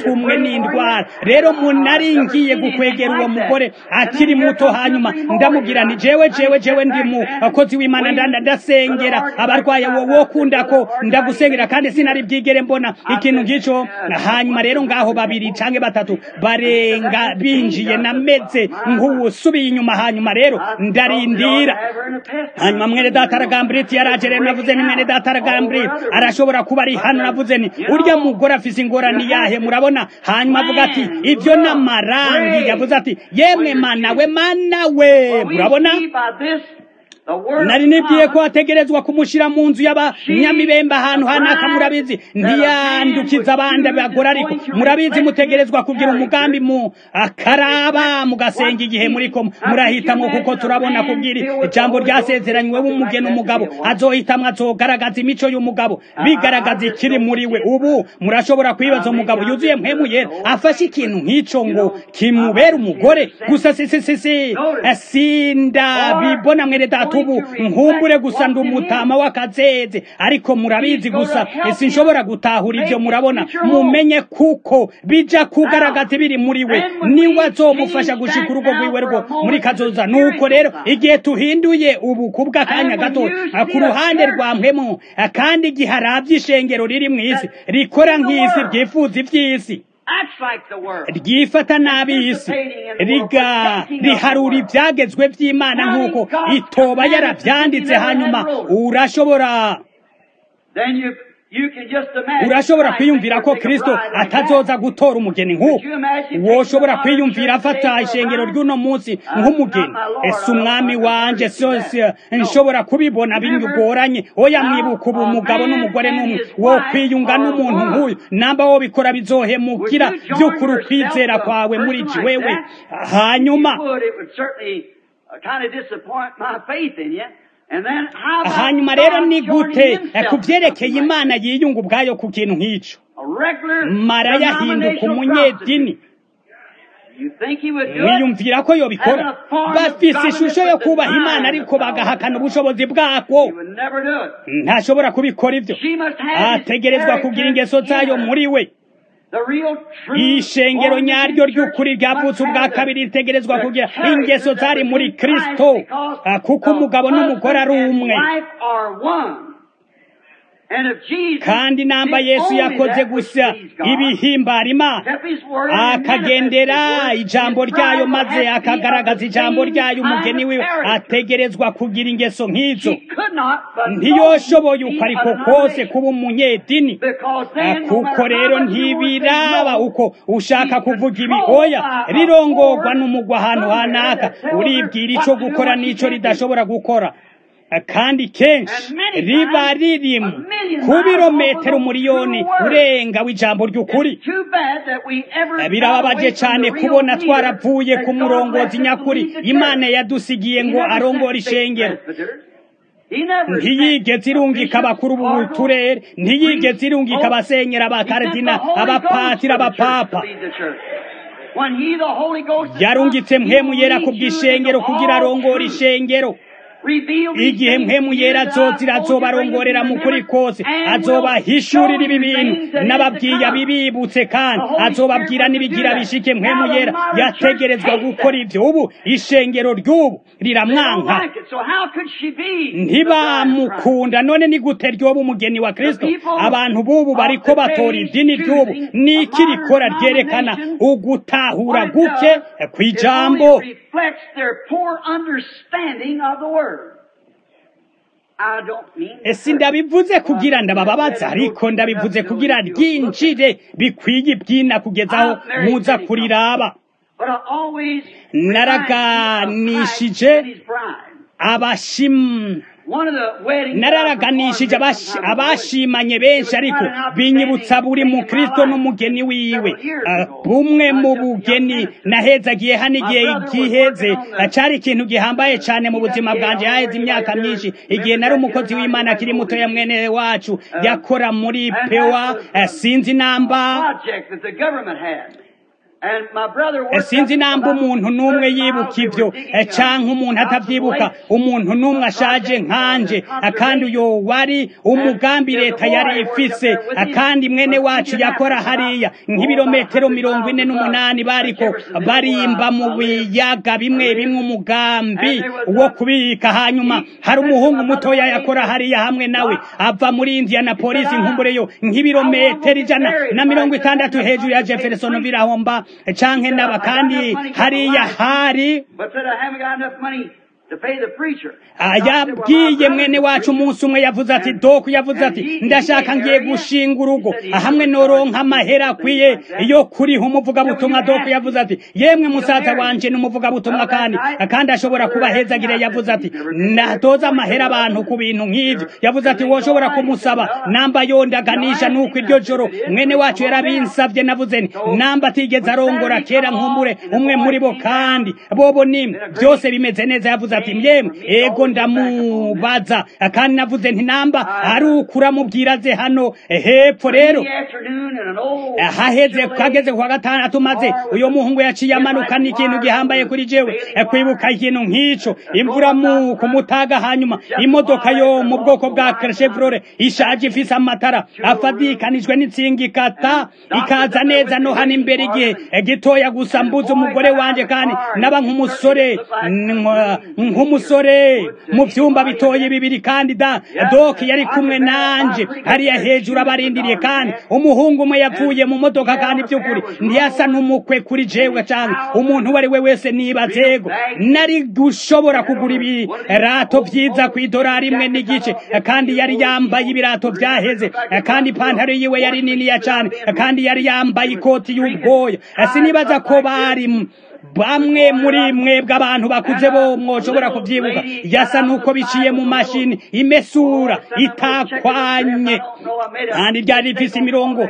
batumwe n'indwara rero munari ngiye gukwegera uwo mugore akiri muto hanyuma ndamubwira nti jewe jewe jewe ndi mukozi w'imana ndanda ndasengera abarwaye wowe wokunda ko ndagusengera kandi sinari bwigere mbona ikintu nk'ico hanyuma rero ngaho babiri canke batatu barenga binjiye nameze nk'uwusubiye inyuma hanyuma rero ndarindira hanyuma mwene data aragamburiti yaraje rero navuze ni mwene data aragamburiti arashobora kuba ari hano navuze ni urya mugore afise ingorane yahe murabona hanyuma avuga ati ibyo n'amarangi yavuze ati yemwe mana we mana we murabona nari nibwiye ko ategerezwa kumushyira mu nzu y'abanyamibembe ahantu hanaka murabizi ntiyandukiza abandi bagore ariko murabizi mutegerezwa kugira umugambi mu akaraba mugasenga igihe muriko murahitamo kuko turabona kubwira ijambo ryasezeranywe w'umugeni umugabo azohitamwo azogaragaza imico y'umugabo bigaragaza ikiri muri we ubu murashobora kwibaza umugabo yuzuye mpemu yera afashe ikintu nk'ico ngo kimubera umugore gusa sisisisi sindabibona mwene data ubu nkumbure gusa ndi umutama w'akazeze ariko murabizi gusa sinshobora gutahura ibyo murabona mumenye kuko bija kugaragaza biri muri we niwe azomufasha gushika urugo rwiwe rwo muri kazoza nuko rero igihe tuhinduye ubu kubw'akanya gato ku ruhande rwa mpemu kandi igihe arabye ishengero riri mu isi rikora nk'isi ryifuza iby'isi ryifata nabi isi riga riharura ibyagezwe by'imana nk'uko itoba yarabyanditse hanyuma urashobora urashobora kwiyumvira ko kristo atazoza gutora umugeni nk'uko woshobora kwiyumvira afata ishengero ry'uno munsi nk'umugeni ese umwami wanje sose nshobora kubibona binyugoranye oya mwibuka ubu umugabo n'umugore n'umwe wo kwiyunga n'umuntu nk'uyu namba wo bikora bizohemukira by'ukuri ukwizera kwawe muri wewe hanyuma hanyuma rero ni gute ku byerekeye imana yiyunga ubwayo ku kintu nk'icyo mara yahinduka umunyedini wiyumvira ko yobikora bafise ishusho yo kubaha imana ariko bagahakana ubushobozi bwako ntashobora kubikora ibyo ategerezwa kugira ingeso zayo muri we ishengero nyaryo ry'ukuri ryavutse ubwa kabiri ritegerezwa kugira ingeso zari muri kristo kuko umugabo n'umugore ari umwe kandi namba yesu yakoze gusa ibihimbara imana akagendera ijambo ryayo maze akagaragaza ijambo ryayo umugeni wiwe ategerezwa kugira ingeso nk'izo ntiyoshoboye uko ariko kose kuba umunyedini kuko rero ntibiraba uko ushaka kuvuga ibi oya rirongorwa n'umugwa ahantu hanaka uribwira icyo gukora n'icyo ridashobora gukora kandi kenshi riba riri ku birometero umuriyoni urenga w'ijambo ry'ukuri birababaje cyane kubona twaravuye ku murongozi nyakuri imana yadusigiye ngo arongore ishengero ntiyigeze irungika abakuru b'uturere ntiyigeze irungika abasenyera abakaridina abapatira abapapa yarungitse mpemu yera ku bw'ishengero kugira arongore ishengero igihe mpemu yera azozira azobarongorera mu kuri kose azobahishurira ibi bintu n'ababwiye abibibutse kandi azobabwira n'ibigira bishike mpemu yera yategerezwa gukora ibyo ubu ishengero ry'ubu riramwanka ntibamukunda none ni gute ryoba umugeni wa kristo abantu b'ubu bariko batora idini ry'ubu niki rikora ryerekana ugutahura guke kw'ijambo ese ndabivuze kugira ndabababaza ariko ndabivuze kugira ryinjire bikwiye ibyina kugeza aho muza kuriraba naraganishije abashimu nararaganishije abashimanye benshi ariko binyibutsa buri mukristo n'umugeni wiwe bumwe mu bugeni nahezagiye hano igihe giheze cyari ikintu gihambaye cyane mu buzima bwanjye haheze imyaka myinshi igihe nari umukozi w'imana akiri muto ya mwene wacu yakora muri pewa sinzi namba And my brother worked sinzi up namba about umuntu n'umwe 30 yibuka miles. They ibyo were digging, canke uh, umuntu out of atabyibuka lakes. umuntu n'umwe ashaje nkanje kandi uyo wari umugambi leta yari ifise kandi mwene wacu yakora hariya nk'ibirometero mirongo ine n'umunani bariko barimba mu biyaga bimwe bimwe umugambi wo kubika hanyuma hari umuhungu mutoya yakora hariya hamwe nawe ava muri indianapolis nkumbureyo nk'ibirometero ijana na mirongo itandatu hejuru ya jeffersonville aho mba canke naba kandi hariya hari But said, I haven't got enough money to pay the preacher. Ah, yabwiye mwene wacu umunsi umwe yavuze ati doku yavuze ati ndashaka ngiye gushinga urugo hamwe noronka amahera akwiye yo kuriha umuvugabutumwa doku yavuze ati yemwe musaza wanje ni umuvugabutumwa kandi kandi ashobora kubahezagire yavuze ati natoza amahera abantu ku bintu nk'ivyo yavuze ati woshobora kumusaba namba yondaganisha nuko iryo joro mwene wacu yarabinsavye navuze nti namba atigeze arongora kera nkumbure umwe muri bo kandi bobo nimwe byose bimeze neza yavuze ati yemwe ego ndamubaza kandi navuze nti namba ari ukuramubwira ze hano hepfo rero In the afternoon and an old haheze kageze kwa gatandatu maze uyo muhungu yaciye amanukana ikintu gihambaye kuri jewe eh, kwibuka ikintu nk'ico imvura mu kumutaga hanyuma imodoka yo mu bwoko bwa Chevrolet ishaje ifise amatara afadikanijwe n'insinga ikata ikaza neza no hano imbere igihe eh, gitoya gusa mbuze umugore wanje kandi naba nk'umusore nk- nk'umusore mu vyumba bitoye bibiri kandi da doki yari kumwe nanje hariya hejuru abarindiriye kandi umuhungu umwe yavuye mu modoka kandi by'ukuri ntiyasa n'umukwe kuri jewe canke umuntu uwo ari we wese nibazego nari gushobora kugura ibirato vyiza ku idorari imwe n'igice kandi yari yambaye ibirato vyaheze kandi ipantaro yiwe yari niniya cane kandi yari yambaye ikoti y'ubwoya sinibaza ko bari bamwe muri mwebwe abantu bakuze bo mwoshobora kubyibuka yasa nuko biciye mu mashini imesura itakwanye kandi ryari rifise imirongo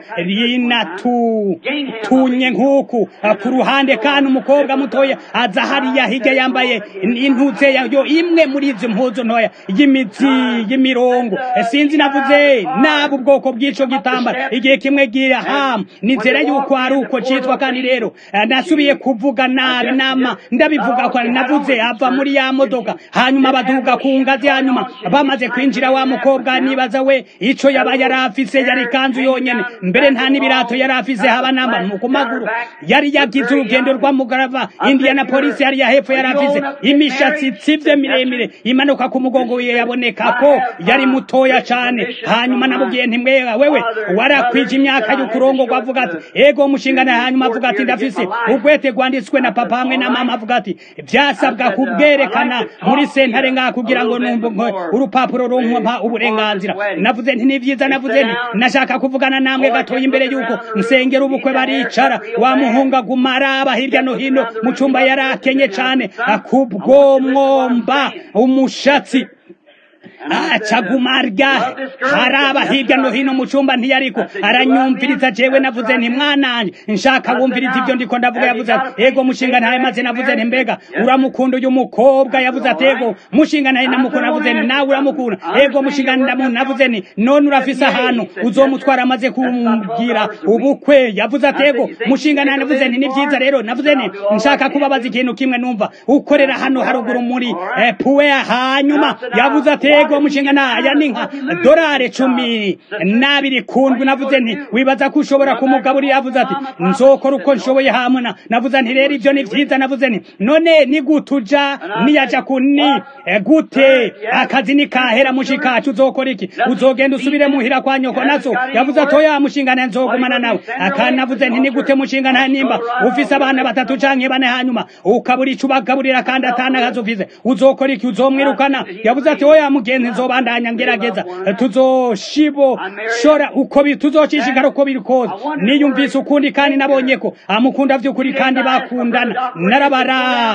rinatu tunye nk'uku ku ruhande kandi umukobwa mutoya aza hariya hirya yambaye intuze yayo imwe muri izo mpuzu ntoya y'imizi y'imirongo sinzi navuze naba ubwoko bw'ico gitambara igihe kimwe gihamu nizera yuko ari uko citwa kandi rero nasubiye kuvuga nabi nama ndabivuga ko navuze ava muri ya modoka hanyuma baduga ku ngazi hanyuma bamaze kwinjira wa mukobwa nibaza we ico yaba yari afise yari kanzu yonyene mbere nta n'ibirato yari afise haba namba mu maguru yari yagize urugendo rw'amugarava indiana polisi yari hepfo yari afise imishatsi itsivye miremire imanuka ku mugongo wiwe yaboneka ko yari mutoya cane hanyuma namubwiye nti mwewe wewe warakwije imyaka y'ukurongo avuga ati ego mushingana hanyuma avuga ati ndafise ugwete rwanditswe na papa hamwe na mama avuga ati vyasabwa kubwerekana muri sentare ngaha kugira ngo numve urupapuro rumpa uburenganzira navuze nti ni vyiza navuze nti nashaka kuvugana namwe gatoya imbere yuko nsengera ubukwe baricara wa muhungu aguma araba hirya no hino mu cumba yari akenye cane kubwomwomba umushatsi acagumarya haraba hirya no hino mu cumba ntiyariko aranyumviriza jewe navuze nti mwananje nshaka wumviriza ibyo ndiko ndavuga yavuze ati ego mushinga ntaye maze navuze nti mbega uramukunda uyu mukobwa yavuze ati ego mushinga ntaye namukunda navuze nti nawe uramukunda ego mushinga ndamu navuze nti none urafise ahantu uzomutwara amaze kumbwira ubukwe yavuze ati ego mushinga ntaye navuze nti ni vyiza rero navuze nti nshaka kubabaza ikintu kimwe numva ukorera hano haruguru muri eh, puwe hanyuma yavuze ati ego mushinga naya ni nka dorari cumi n'abiri kundwi navuze nti wibaza ko ushobora kumugaburira yavuze ati nzokora uko nshoboye hamuna navuze nti rero ibyo ni vyiza navuze nti none ni gute uja niyaja kuni gute akazi ni kahera mushikacu uzokora iki uzogenda usubire muhira kwa nyoko nazo yavuze ati oya mushinga naye nzogumana nawe akandi navuze nti ni gute mushinga naye nimba ufise abana batatu canke bane hanyuma ukabura ico ubagaburira kandi atana akazi ufise uzokora iki uzomwirukana yavuze ati oya mugenzi nzobandanya ngerageza tuzoshibo shora uko tuzocishikara uko biri kose niyumvise ukundi kandi nabonye ko amukunda vy'ukuri kandi bakundana narabara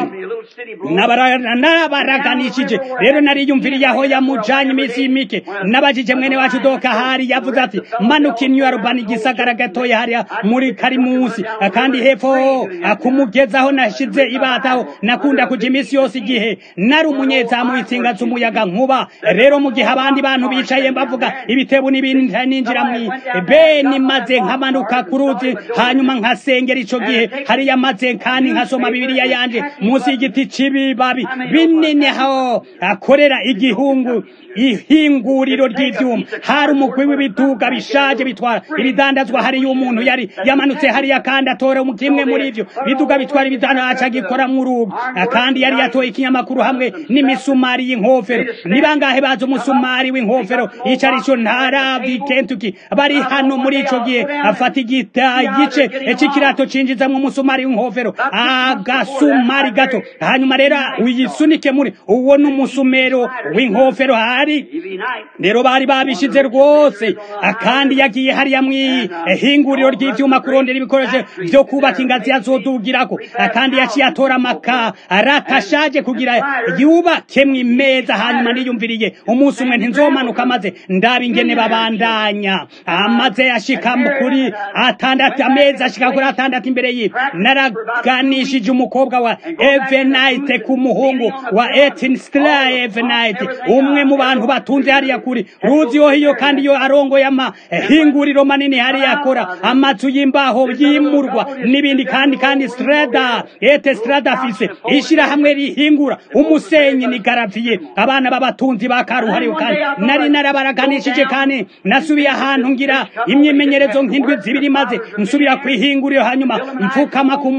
narabaraganishije rero nariyumviriye aho yamujanye imisi mike nabajije mwene wacu doka hari yavuze ati manuka inywarubani igisagara gatoya hariya muri karimusi kandi hepfo akumugezaho nashize ibataho nakunda kuja imisi yose igihe nari umunyezamu itsinga z'umuyaga nkuba izuba rero mu gihe abandi bantu bicaye bavuga ibitebo n'ibindi ninjira mu beni maze nkamanuka ku ruzi hanyuma nkasengera ico gihe hariya maze kandi nkasoma bibiliya yanje munsi y'igiti c'ibibabi binini aho akorera igihungu ihinguriro ry'ivyuma hari umukwi w'ibiduga bishaje bitwara ibidandazwa hariyo umuntu yari yamanutse hariya kandi atora kimwe muri ivyo biduga bitwara ibidandazwa gikoramwo urubu kandi yari yatoye ikinyamakuru hamwe n'imisumari y'inkofero ni bangahe bazi umusumari w'inkofero ico arico ntaravi kentuki bari hano muri ico gihe afata igita igice c'ikirato cinjizamwo umusumari w'inkofero agasumari gato hanyuma rero uyisunike muri uwo ni umusumero w'inkofero hari rero bari babishize rwose kandi yagiye hariya mw'ihinguriro ry'ivyuma kurondera ibikoresho vyo kubaka ingazi yazodugirako kandi yaciye atora amaka aratashaje kugira yubakemwo imeza hanyuma niyumviriye umunsi umwe ntinzomanuka maze ndaba ingene babandanya amaze ashika kuri atandatu amezi ashika kuri atandatu imbere yiwe naraganishije umukobwa wa evenite ku muhungu wa etinstra evenite umwe mu bantu batunze hariya kuri ruzi yo hiyo kandi yo arongoye amahinguriro manini hariya akora amazu y'imbaho yimurwa n'ibindi kandi kandi strada ete strada afise ishirahamwe rihingura umusenyi ni garaviye abana b'abatunzi bakaruhariwe kandi nari narabaraganishije kandi nasubiye ahantu ngira imyimenyerezo nk'indwi zibiri maze nsubira kwihinguriro hanyuma mfukama ku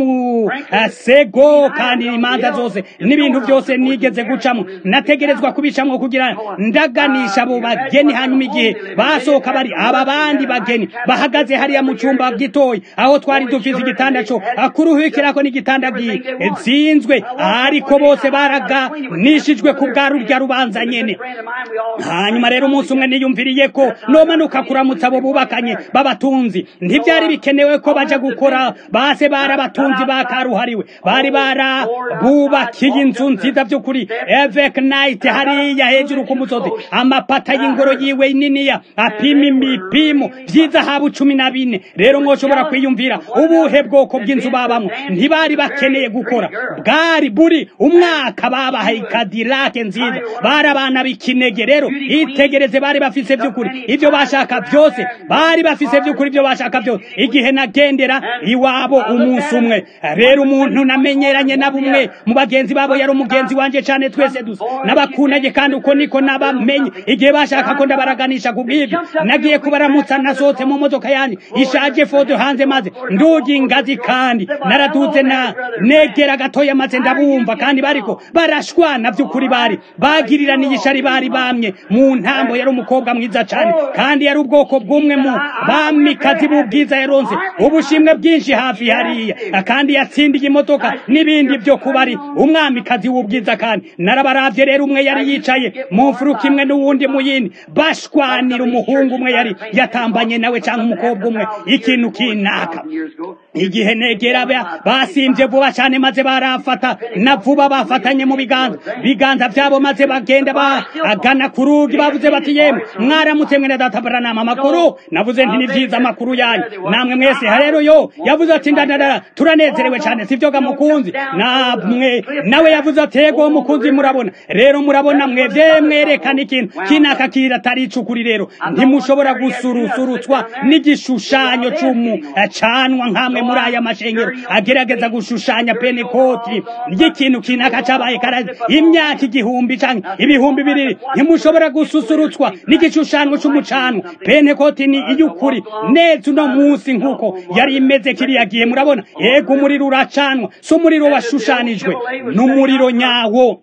musego kandi imanza zose n'ibintu byose nigeze gucamo nategerezwa kubicamwo kugira ndaganisha abo bageni hanyuma igihe basohoka bari aba bandi bageni bahagaze hariya mu cyumba gitoyi aho twari dufise igitanda cyo kuruhukirako n'igitanda gizinzwe ariko bose baraganishijwe ku bwa rurya rubanza nyene hanyuma rero umunsi umwe niyumviriye ko nomanuka kuramutsa abo bubakanye b'abatunzi ntibyari bikenewe ko baja gukora base barabatunzi bakaruhariwe bari barabubakiye inzu nziza by'ukuri evek night hariya hejuru ku musozi amapata y'ingoro yiwe niniya apima imipimo by'izahabu cumi na bine rero mwoshobora kwiyumvira ubuhe bwoko bw'inzu babamwo ntibari bakeneye gukora bwari buri umwaka babahaye ikadilake nziza bari abana b'ikinege rero itegereze bari bafise by'ukuri ibyo bashaka byose bari bafise by'ukuri ibyo bashaka byose igihe nagendera iwabo umunsi umwe rero umuntu namenyeranye na bumwe mu bagenzi babo yari umugenzi wanje cyane twese dusa n'abakunage kandi uko niko nabamenye igihe bashaka ko ndabaraganisha ku bw'ibyo nagiye kubaramutsa nasohotse mu modoka yanjye ishaje foto hanze maze ndugi ingazi kandi naraduze na negera gatoya maze ndabumva kandi bariko barashwana by'ukuri bari bagiriraniye ishari bari bamye mu ntambo yari umukobwa mwiza cyane kandi yari ubwoko bw'umwe mu bamikazi b'ubwiza yaronse ubushimwe bwinshi hafi hariya kandi yatsindiye imodoka n'ibindi byo kuba ari umwamikazi w'ubwiza kandi narabaravye rero umwe yari yicaye mu mfuruka imwe n'uwundi mu yindi bashwanira umuhungu umwe yari yatambanye nawe cyangwa umukobwa umwe ikintu kinaka igihe negera basimvye vuba cyane maze barafata na vuba bafatanye mu biganza biganza byabo maze bagenda bagana ku rugi bavuze bati yemwe mwaramutse mwene data baranama amakuru navuze nti ni vyiza amakuru yanyu namwe mwese rero yo yavuze ati ndadada turanezerewe cyane sivyo ga mukunzi namwe nawe yavuze ati yego mukunzi murabona rero murabona mwevye mwerekana ikintu kinaka kiratari icukuri rero ntimushobora gusurusurutswa n'igishushanyo c'umu canwa nkamwe muri aya mashengero agerageza gushushanya penekoti ry'ikintu kinaka cabaye karazi imyaka igihumbi canke ibihumbi bibiri ntimushobora gususurutswa n'igishushanyo c'umucanwa penekoti ni iy'ukuri neza uno munsi nk'uko yari imeze kiriya gihe murabona yego umuriro uracanwa si umuriro washushanijwe n'umuriro nyawo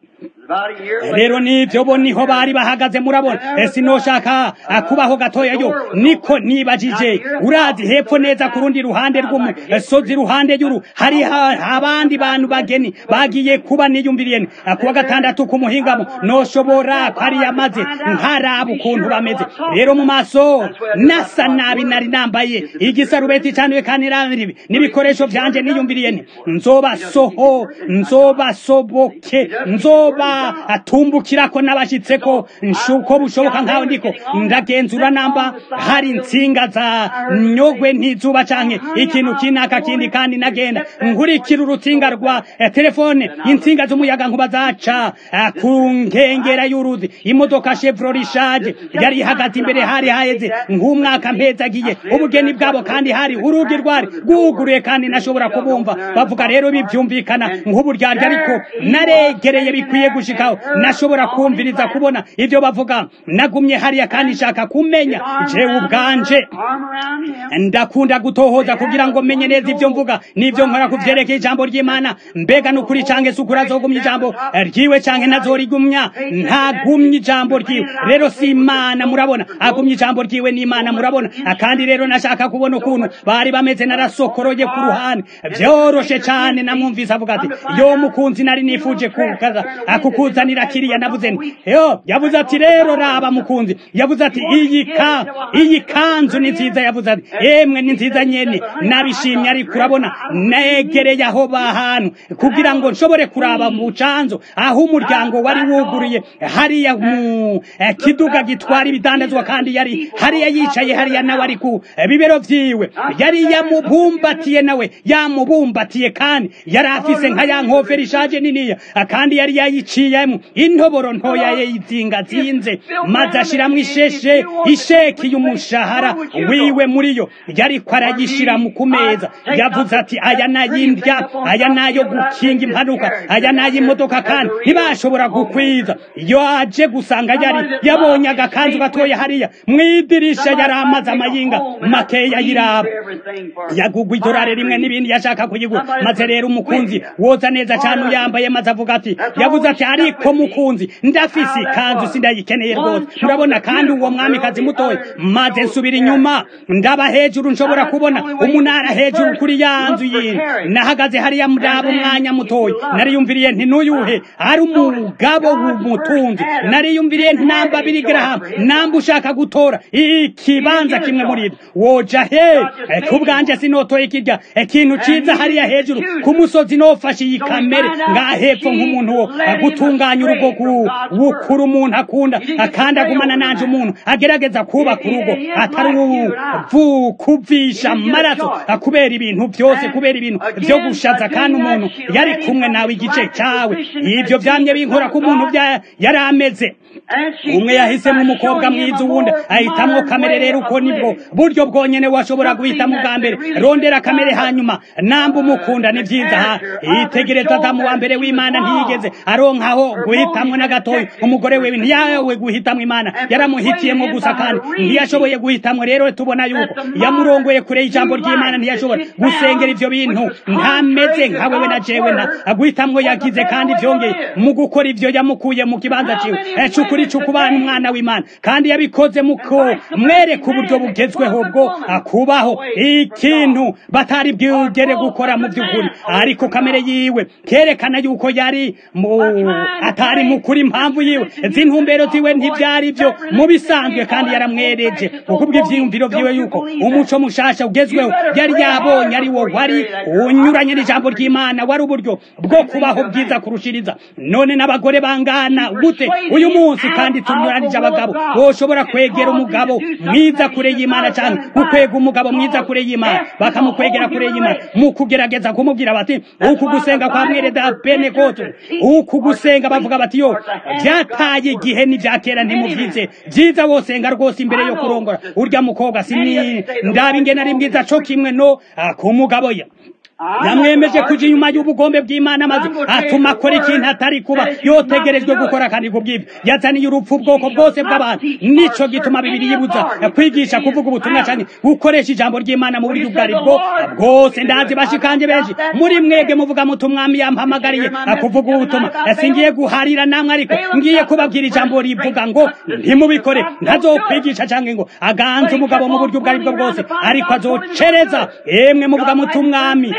rero nivyo bo niho bari bahagaze murabona sinoshaka kubaho gatoya yo niko nibajije urazi hepfo neza ku rundi ruhande rw'umusozi ruhande y'uru hari abandi bantu bageni bagiye kuba niyumviriye kuwa gatandatu ku muhingamo noshobora kwari yamaze nkaraba ukuntu bameze rero mu maso nasa nabi nari nambaye igisarubeti canuye kandi naribi n'ibikoresho vyanje niyumviriye nti nzobasoho nzobasoboke nzoba ndabatumbukirako n'abashyitseko nshuko bushoboka nkaho ndiko ndagenzura namba hari insinga za nyogwe ntizuba canke ikintu kinaka kindi kandi nagenda nkurikira urutsinga rwa eh, telefone insinga z'umuyaga nkuba zaca eh, ku nkengera y'uruzi imodoka chevrolet ishaje yari ihagaze imbere hari haheze nk'umwaka mpezagiye ubugeni bwabo kandi hari urugi rwari rwuguruye kandi nashobora kubumva bavuga rero bibyumvikana nk'uburyarya ariko naregereye bikwiye gushikaho nashobora kumviriza kubona ibyo bavuga nagumye hariya kandi nshaka kumenya jewe ubwanje ndakunda gutohoza kugira ngo menye neza ibyo mvuga n'ibyo nkora ku byerekeye ijambo ry'imana mbega ni ukuri canke si ukuri azogumya ijambo ryiwe canke ntazorigumya ntagumye ijambo ryiwe rero si imana murabona agumye ijambo ryiwe n'imana murabona kandi rero nashaka kubona ukuntu bari bameze narasokoroye ku ruhande byoroshe cane namwumvise avuga ati yo mukunzi nari nifuje kukaza akukuzanira kiriya navuze nti yo yavuze ati rero raba mukunzi yavuze ati iyi ka iyi kanzu ni nziza yavuze ati emwe ni nziza nyene nabishimye ariko urabona negereye aho bahantu kugira ngo nshobore kuraba mu canzo aho umuryango wari wuguruye hariya mu eh, kiduga gitwara ibidandazwa kandi yari hariya yicaye hariya nawe ari ku eh, bibero vyiwe yari yamubumbatiye nawe yamubumbatiye kandi yari afise nka ya nkofero ishaje niniya kandi yari yayiciyemo intoboro ntoya yizingazinze maze ashiramwo isheshe isheki y'umushahara wiwe muri yo yariko arayishira mu kumeza yavuze ati aya nayindya aya nayo gukinga impanuka aya nay'imodoka kandi ntibashobora gukwiza iyo aje gusanga yari yabonye agakanzu gatoya hariya mwidirisha yari amaze amayinga makeya yiraba yagugwa idorari rimwe n'ibindi yashaka kuyigura maze rero umukunzi woza neza cyane uyambaye maze avuga ati yavuze ati ariko mukunzi ndafise ikanzu sindayikeneye rwose murabona kandi uwo mwamikazi mutoya maze nsubira inyuma ndaba hejuru nshobora kubona umunara hejuru kuri ya nzu yindi nahagaze hariya muraba umwanya mutoya nariyumviriye nti n'uyuhe ari umugabo w'umutunzi nariyumviriye nti namba biri garahamu namba ushaka gutora ikibanza kimwe muri ibyo woja he kubwanje sinotoye kirya ikintu ciza hariya hejuru ku musozi nofashe iyi kamere ngaha hepfo nk'umuntu wo gutunganya urugo wukura umuntu akunda kandi agumana nanje umuntu agerageza kubaka urugo atari kuvisha amaraso kubera ibintu byose kubera ibintu byo gushaza kandi umuntu yari kumwe nawe igice cyawe ibyo byamye binkora ku muntu yari ameze umwe yahisemo umukobwa mwiza uwundi ahitamwo kamere rero uko nibwo buryo bwonyene washobora guhitamo bwa mbere rondera kamere hanyuma namba umukunda ni byiza itegereza adamu wa mbere w'imana ntiyigeze aronkaho guhitamwo na gatoya umugore wewe ntiyawe guhitamwo imana yaramuhitiyemo gusa kandi ntiyashoboye guhitamwo rero tubona yuko yamurongoye kure y'ijambo ry'imana ntiyashobora gusengera ivyo bintu ntameze nka wewe na jewe na guhitamwo yagize kandi vyongeye mu gukora ivyo yamukuye mu kibanza ciwe cukuri cukubana umwana w'imana kandi yabikoze muko mwereka uburyo bugezweho bwo kubaho ikintu batari bwigere gukora mu by'ukuri ariko kamere yiwe kerekana yuko yari mu atari mukuri impamvu yiwe z'intumbero ziwe ntibyari byo mu bisanzwe kandi yaramwereje kuko ibyiyumviro byiwe yuko umuco mushasha ugezweho yari yabonye ari wo wari unyuranye n'ijambo ry'imana wari uburyo bwo kubaho bwiza kurushiriza none n'abagore bangana gute uyu munsi kandi tunyuranije abagabo boshobora kwegera umugabo mwiza kure y'imana cyane gukwega umugabo mwiza kure y'imana bakamukwegera kure y'imana mu kugerageza kumubwira bati uku gusenga kwa mwere da penekoto uku gusenga bavuga bati yo byataye igihe n'ibya kera ntimubyize byiza wosenga rwose imbere yo kurongora urya mukobwa sini ndaba ingena ari mwiza co kimwe no ku mugabo ya yamwemeje kuja inyuma y'ubugombe bw'imana maze atuma akora ikintu atari kuba yotegerejwe gukora kandi kubw'ibyo yazaniye urupfu ubwoko bwose bw'abantu nico gituma bibiri yibuza kwigisha kuvuga ubutumwa cyane gukoresha ijambo ry'imana mu buryo ubwo ari bwo bwose ndazi bashikanje benshi muri mwege muvuga muti umwami yampamagariye kuvuga ubutumwa singiye guharira namwe ariko ngiye kubabwira ijambo rivuga ngo ntimubikore ntazokwigisha cyangwa ngo aganze umugabo mu buryo ubwo ari bwo bwose ariko azocereza emwe muvuga muti umwami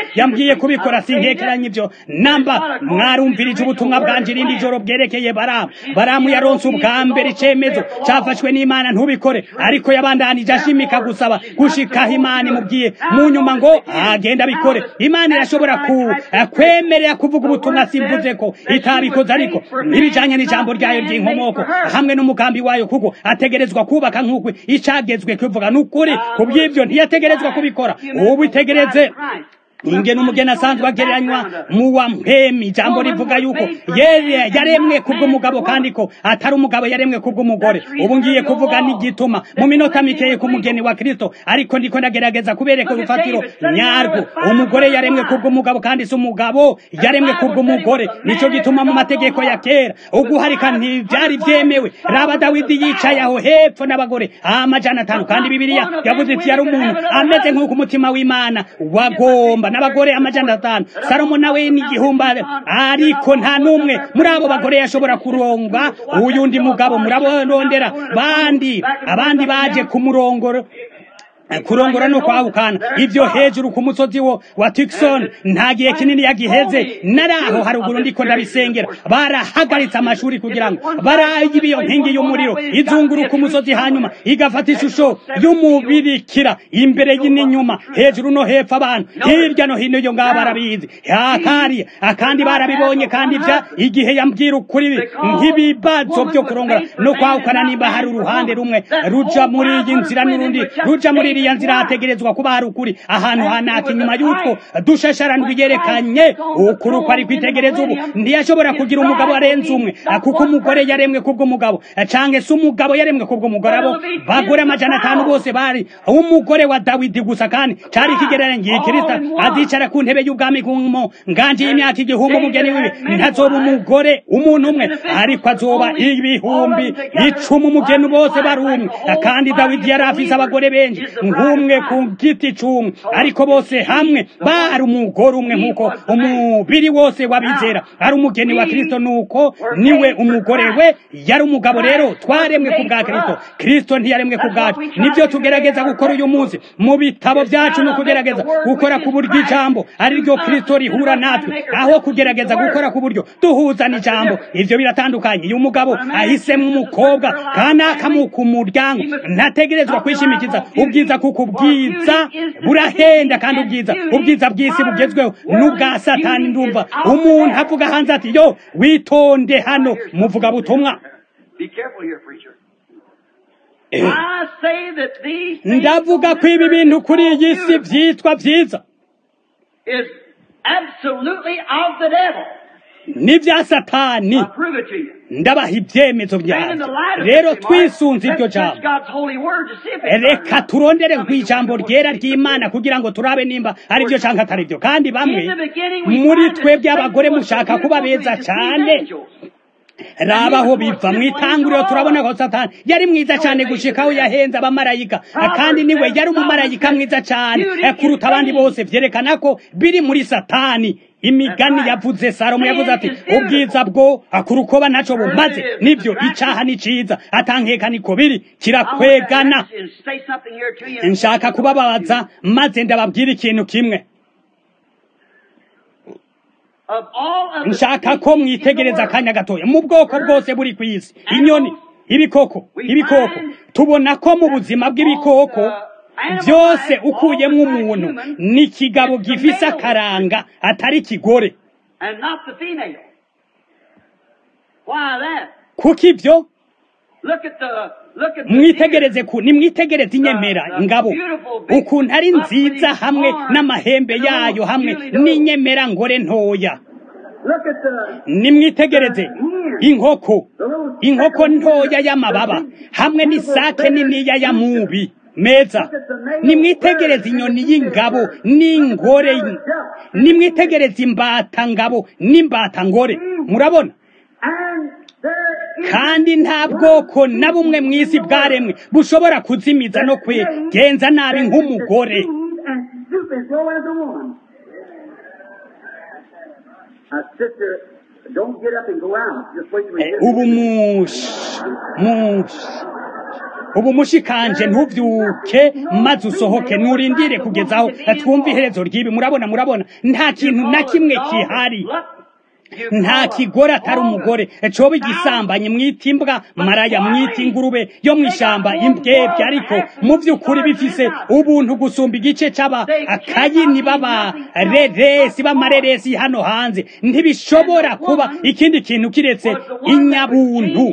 yambwiye kubikora sinkekeranye ibyo namba mwarumvirije ubutumwa bwanje irindi joro bwerekeye baramu baramu yaronse ubwa mbere icemezo cafashwe n'imana ntubikore ariko yabandanije ashimika gusaba gushikaho imana imubwiye mu nyuma ngo agenda abikore imana irashobora ku kwemerera kuvuga ubutumwa simvuze ko itabikoze ariko ntibijanye n'ijambo ryayo ry'inkomoko hamwe n'umugambi wayo kuko ategerezwa kubaka nk'uko icagezwe kuvuga n'ukuri ku bw'ibyo ntiyategerezwa kubikora ubu itegereze ingene umugeni asanzwe agereranywa mu wa mpemi ijambo rivuga yuko yaremwe kubw'umugabo kandi ko atari umugabo yaremwe kubw'umugore ubu ngiye kuvuga n'igituma mu minota mikeye ku mugeni wa kristo ariko ndiko ndagerageza kubereka urufatiro nyarwo umugore yaremwe kubw'umugabo kandi si umugabo yaremwe kubw'umugore nico gituma mu mategeko ya kera uguharika ntivyari vyemewe raba dawidi yicaye aho hepfo n'abagore amajana atanu kandi bibiliya yavuze iti yari umuntu ameze nk'uko umutima w'imana wagomba n'abagore amajana atanu salomo nawe n'igihumbare ariko nta n'umwe muri abo bagore yashobora kuronga uyundi mugabo murabondera bandi abandi baje ku murongoro kurongora no kwahukana ivyo hejuru ku musozi wo wa Tucson nta gihe kinini yagiheze naraho haruguru ndiko ndabisengera barahagaritse amashuri kugira ngo barayibe iyo nkingi y'umuriro izunguruka umusozi hanyuma igafata ishusho y'umubirikira imbere n'inyuma hejuru no hepfo abantu hirya no hino iyo ngabo barabizi hakari akandi barabibonye kandi vya igihe yambwira ukuri nk'ibibazo byo kurongora no kwahukana nimba hari uruhande rumwe ruja muri iyi nzira n'urundi ruja muri iriya nzira hategerezwa kuba hari ukuri ahantu hanaka inyuma y'utwo dushasharandwi yerekanye ukuri uko ari kwitegereza ubu ntiyashobora kugira umugabo arenze umwe kuko umugore yaremwe kubw'umugabo canke se umugabo yaremwe kubw'umugore abo bagore amajana atanu bose bari umugore wa dawidi gusa kandi cari ikigereranye ngiye kirista azicara ku ntebe y'ubwami kumo nganje y'imyaka igihumbi umugeni wiwe ntazoba umugore umuntu umwe ariko azoba ibihumbi icumi umugeni bose bari umwe kandi dawidi yari afise abagore benshi nk'umwe ku giti c'umwe ariko bose hamwe bari umugore umwe nk'uko umubiri wose wabizera ari umugeni wa kristo nuko niwe umugore we yari umugabo rero twaremwe ku bwa kristo kristo ntiyaremwe ku bwacu nibyo tugerageza gukora uyu munsi mu bitabo byacu no kugerageza gukora ku buryo ijambo ari ryo kristo rihura natwe aho kugerageza gukora ku buryo duhuza n'ijambo ivyo biratandukanye iyo umugabo ahisemo umukobwa kanaka mu ku muryango ntategerezwa kwishimikiza ubwiza kuko ubwiza burahenda kandi ubwiza ubwiza bw'isi bugezweho n'ubwa satani ndumva umuntu avuga hanze ati yo witonde hano muvuga butumwa ndavuga ko ibi bintu kuri iyi si byitwa byiza n'ibya satani ndabaha ibyemezo byanjye rero twisunze iryo jambo reka turondere ku ijambo ryera ry'imana kugira ngo turabe nimba ari byo cyangwa atari byo kandi bamwe muri twebwe abagore mushaka kuba beza cyane rabaho biva mu itanguriro turabona ko satani yari mwiza cyane gushika aho yahenze abamarayika kandi niwe yari umumarayika mwiza cyane kuruta abandi bose vyerekana ko biri muri satani imigani yavuze salomo yavuze ati ubwiza bwo akurukoba ntaco bumaze nivyo icaha ni ciza atankeka niko biri kirakwegana nshaka kubabaza maze ndababwira ikintu kimwe nshaka ko mwitegereza akanya gatoya mu bwoko bwose buri ku isi inyoni ibikoko ibikoko tubona ko mu buzima bw'ibikoko byose ukuyemo umuntu ni ikigabo gifise akaranga atari ikigore kuko ibyo mwitegereze ku nimwitegereze inyemera ngabo ukuntu ari nziza hamwe n'amahembe yayo hamwe n'inyemera ngore ntoya nimwitegereze inkoko inkoko ntoya y'amababa hamwe n'isake niniya ya mubi meza nimwitegereze inyoni y'ingabo n'ingore nimwitegereze imbata ngabo n'imbata ngore murabona kandi nta bwoko na bumwe mu isi bwaremwe bushobora kuzimiza no kwigenza nabi nk'umugore ubu mushi mushi ubu mushikanje ntuvyuke maze usohoke nurindire kugezaho twumva iherezo ry'ibi murabona murabona nta kintu na kimwe kihari nta kigore atari umugore coba igisambanyi mwita imbwa maraya mwita ingurube yo mu ishyamba imbwebwe ariko mu by'ukuri bifise ubuntu gusumba igice c'aba akayini b'abareresi b'amareresi hano hanze ntibishobora kuba ikindi kintu kiretse inyabuntu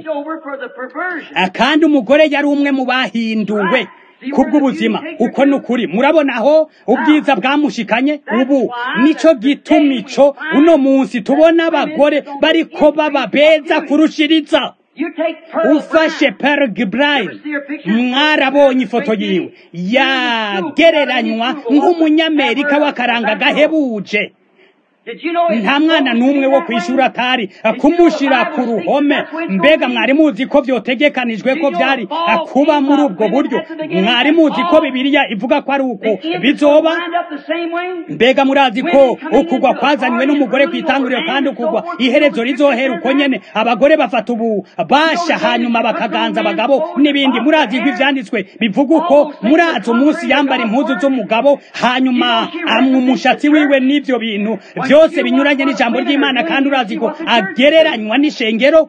kandi umugore yari umwe mu bahinduwe kubw'ubuzima uko ni ukuri murabona aho ubwiza bwamushikanye ubu nico gituma ico uno munsi tubona abagore bariko baba beza kurushiriza ufashe Pearl Gibrine mwarabonye ifoto yiwe yagereranywa nk'umunyamerika w'akaranga gahebuje nta mwana n'umwe wo kwishura atari kumushira ku ruhome mbega mwari muzi ko byotegekanijwe ko byari kuba muri ubwo buryo mwari muzi ko bibiliya ivuga ko ari uko bizoba mbega murazi ko ukugwa kwazanywe n'umugore ku itanguriro kandi ukugwa iherezo rizohera uko nyene abagore bafata ubu basha hanyuma bakaganza abagabo n'ibindi murazi ko ivyanditswe bivuga uko murazi umunsi yambara impuzu z'umugabo hanyuma amwa umushatsi wiwe n'ivyo bintu byose binyuranye n'ijambo ry'imana kandi urazi ko agereranywa n'ishengero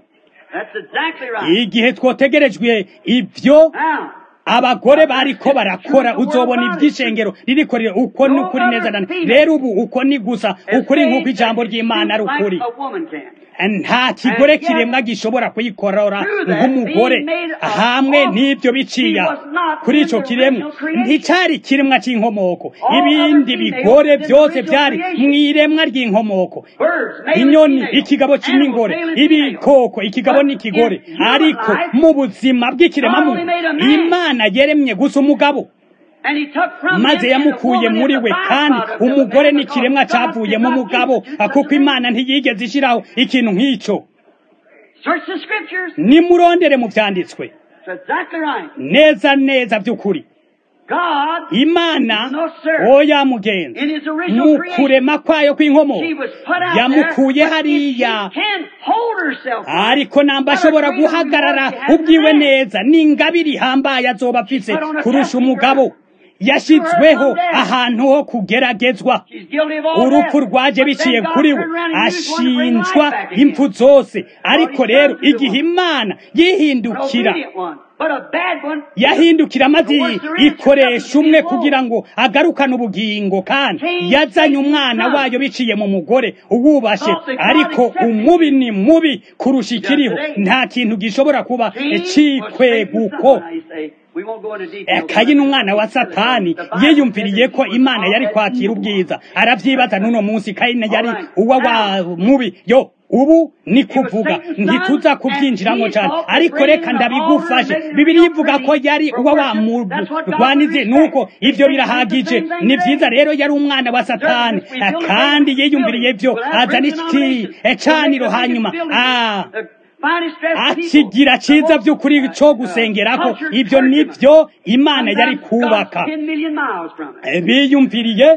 igihe twotegerejwe ibyo abagore bariko barakora uzobona iby'ishengero ririko uko ni ukuri neza nane rero ubu uko ni gusa ukuri nk'uko ijambo ry'imana ari ukuri nta kigore kiremwa gishobora kuyikorora nk'umugore hamwe n'ibyo biciya kuri icyo kiremwa nticyari kiremwa cy'inkomoko ibindi bigore byose byari mu iremwa ry'inkomoko inyoni ikigabo n'ingore ibikoko ikigabo n'ikigore ariko mu buzima bw'ikiremwamuntu imana yeremye gusa umugabo maze yamukuye muri we kandi umugore n'ikiremwa cyavuye mu mugabo kuko imana ntiyigeze ishyiraho ikintu nk'icyo nimurondere mu byanditswe neza neza by'ukuri imana oya mugenzi mu kurema kwayo kw'inkomo yamukuye hariya ariko namba ashobora guhagarara ubwiwe neza n'ingabire ihambaye azoba afise kurusha umugabo yashyizweho ahantu ho kugeragezwa urupfu rwaje biciye kuri we ashinjwa impfu zose ariko rero igihe imana yihindukira yahindukira maze ikoresha umwe kugira ngo agarukane ubugingo kandi yazanye umwana wayo biciye mu mugore uwubashe ariko umubi ni mubi kurusha ikiriho nta kintu gishobora kuba cikweguko kayini umwana wa satani yiyumviriye ko imana yari kwakira ubwiza arabyibaza n'uno munsi kayini yari uwa wa mubi yo ubu ni kuvuga ntituza kubyinjiramo cyane ariko reka ndabigufashe bibiri ivuga ko yari uwa wa murwanizi nuko ibyo birahagije ni byiza rero yari umwana wa satani kandi yiyumviriye byo azana iki ecaniro hanyuma akigira cyiza by'ukuri cyo gusengerako ibyo nibyo imana yari kubaka biyumviriye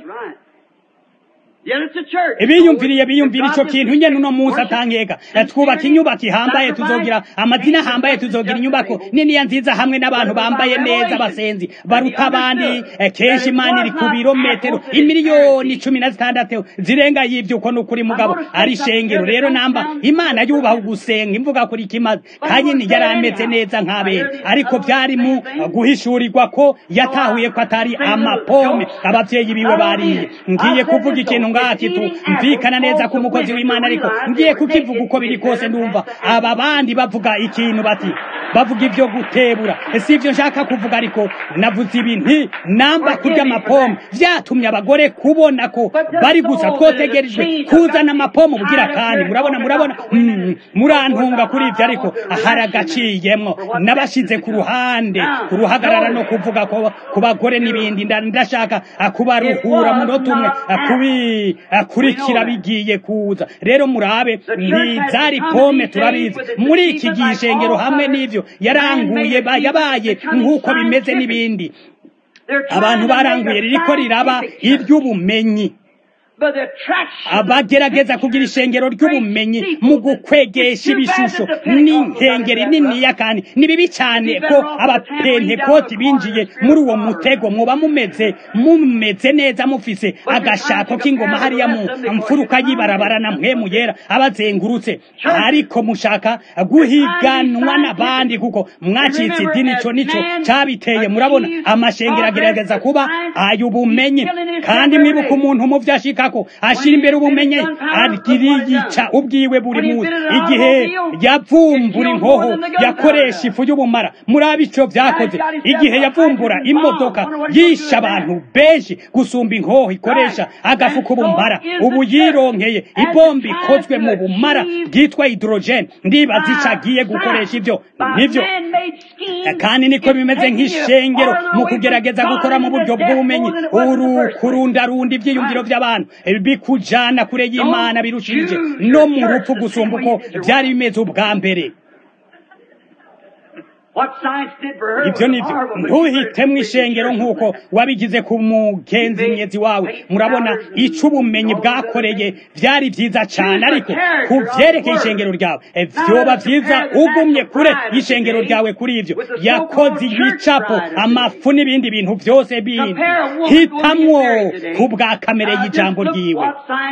biyumviriye biyumvira icyo kintu nyene uno munsi atangeka twubaka inyubako ihambaye tuzogira amazina ahambaye tuzogira inyubako niniya nziza hamwe n'abantu bambaye neza abasenzi baruta abandi kenshi imana iri ku birometero imiliyoni cumi na zitandatu zirenga y'ibyo uko ni ukuri mugabo ari shengero rero namba imana yubaha ugusenga imvuga kuri kimaze kanyini yari ameze neza nk'abera ariko byari mu guhishurirwa ko yatahuye ko atari amapome ababyeyi biwe bariye ngiye kuvuga ikintu ngakitu mvikana neza ko umukozi w'imana ariko ngiye kukivuga uko biri kose ndumva aba bandi bavuga ikintu bati bavuga ibyo gutebura si ibyo nshaka kuvuga ariko navuze ibintu namba kurya amapome byatumye abagore kubona ko bari gusa twotegerejwe kuzana amapome ubugira kandi murabona murabona murantunga kuri ibyo ariko hari agaciyemwo n'abashyize ku ruhande ku ruhagarara no kuvuga ko ku bagore n'ibindi ndashaka kubaruhura munota umwe kubikurikira bigiye kuza rero murabe ntizari pome turabizi muri iki gihe ishengero hamwe n'ibyo yaranguye yabaye nk'uko bimeze n'ibindi abantu baranguye ririko riraba iry'ubumenyi abagerageza kugira ishengero ry'ubumenyi mu gukwegesha ibishusho n'inkengeri niniya kandi ni bibi cyane ko abapentekoti binjiye muri uwo mutego muba mumeze mumeze neza mufise agashako k'ingoma hariya mu mfuruka y'ibarabara na mpwemu yera abazengurutse ariko mushaka guhiganwa n'abandi kuko mwacitse idini ico nico cabiteye murabona amashengero agerageza kuba ay'ubumenyi kandi mwibuka umuntu mu vyo ashikako ashira imbere ubumenyi agiriyica ubwiwe buri munsi igihe yavumbura inkoho yakoresha ifu y'ubumara murabe ico vyakoze igihe yavumbura imodoka yisha abantu benshi gusumba inkoho ikoresha agafu k'ubumara ubu yironkeye ibomba ikozwe mu bumara bwitwa hydrogen ndibaza ico agiye gukoresha ivyo nivyo kandi niko bimeze nk'ishengero mu kugerageza gukora mu buryo bw'ubumenyi uru kurundarunda ivyiyumviro vy'abantu bikujana kure y'imana birushirije no mu rupfu gusumba uko vyari bimeze ubwa mbere ibyo nibyo ntuhitemo ishengero nk'uko wabigize ku mugenzi mwezi wawe murabona icyo ubumenyi bwakoreye byari byiza cyane ariko ku byerekeye ishengero ryawe byoba byiza ugumye kure y'ishengero ryawe kuri ibyo yakoze ibicapo amafu n'ibindi bintu byose bindi hitamwo ku bwa kamere y'ijambo ryiwe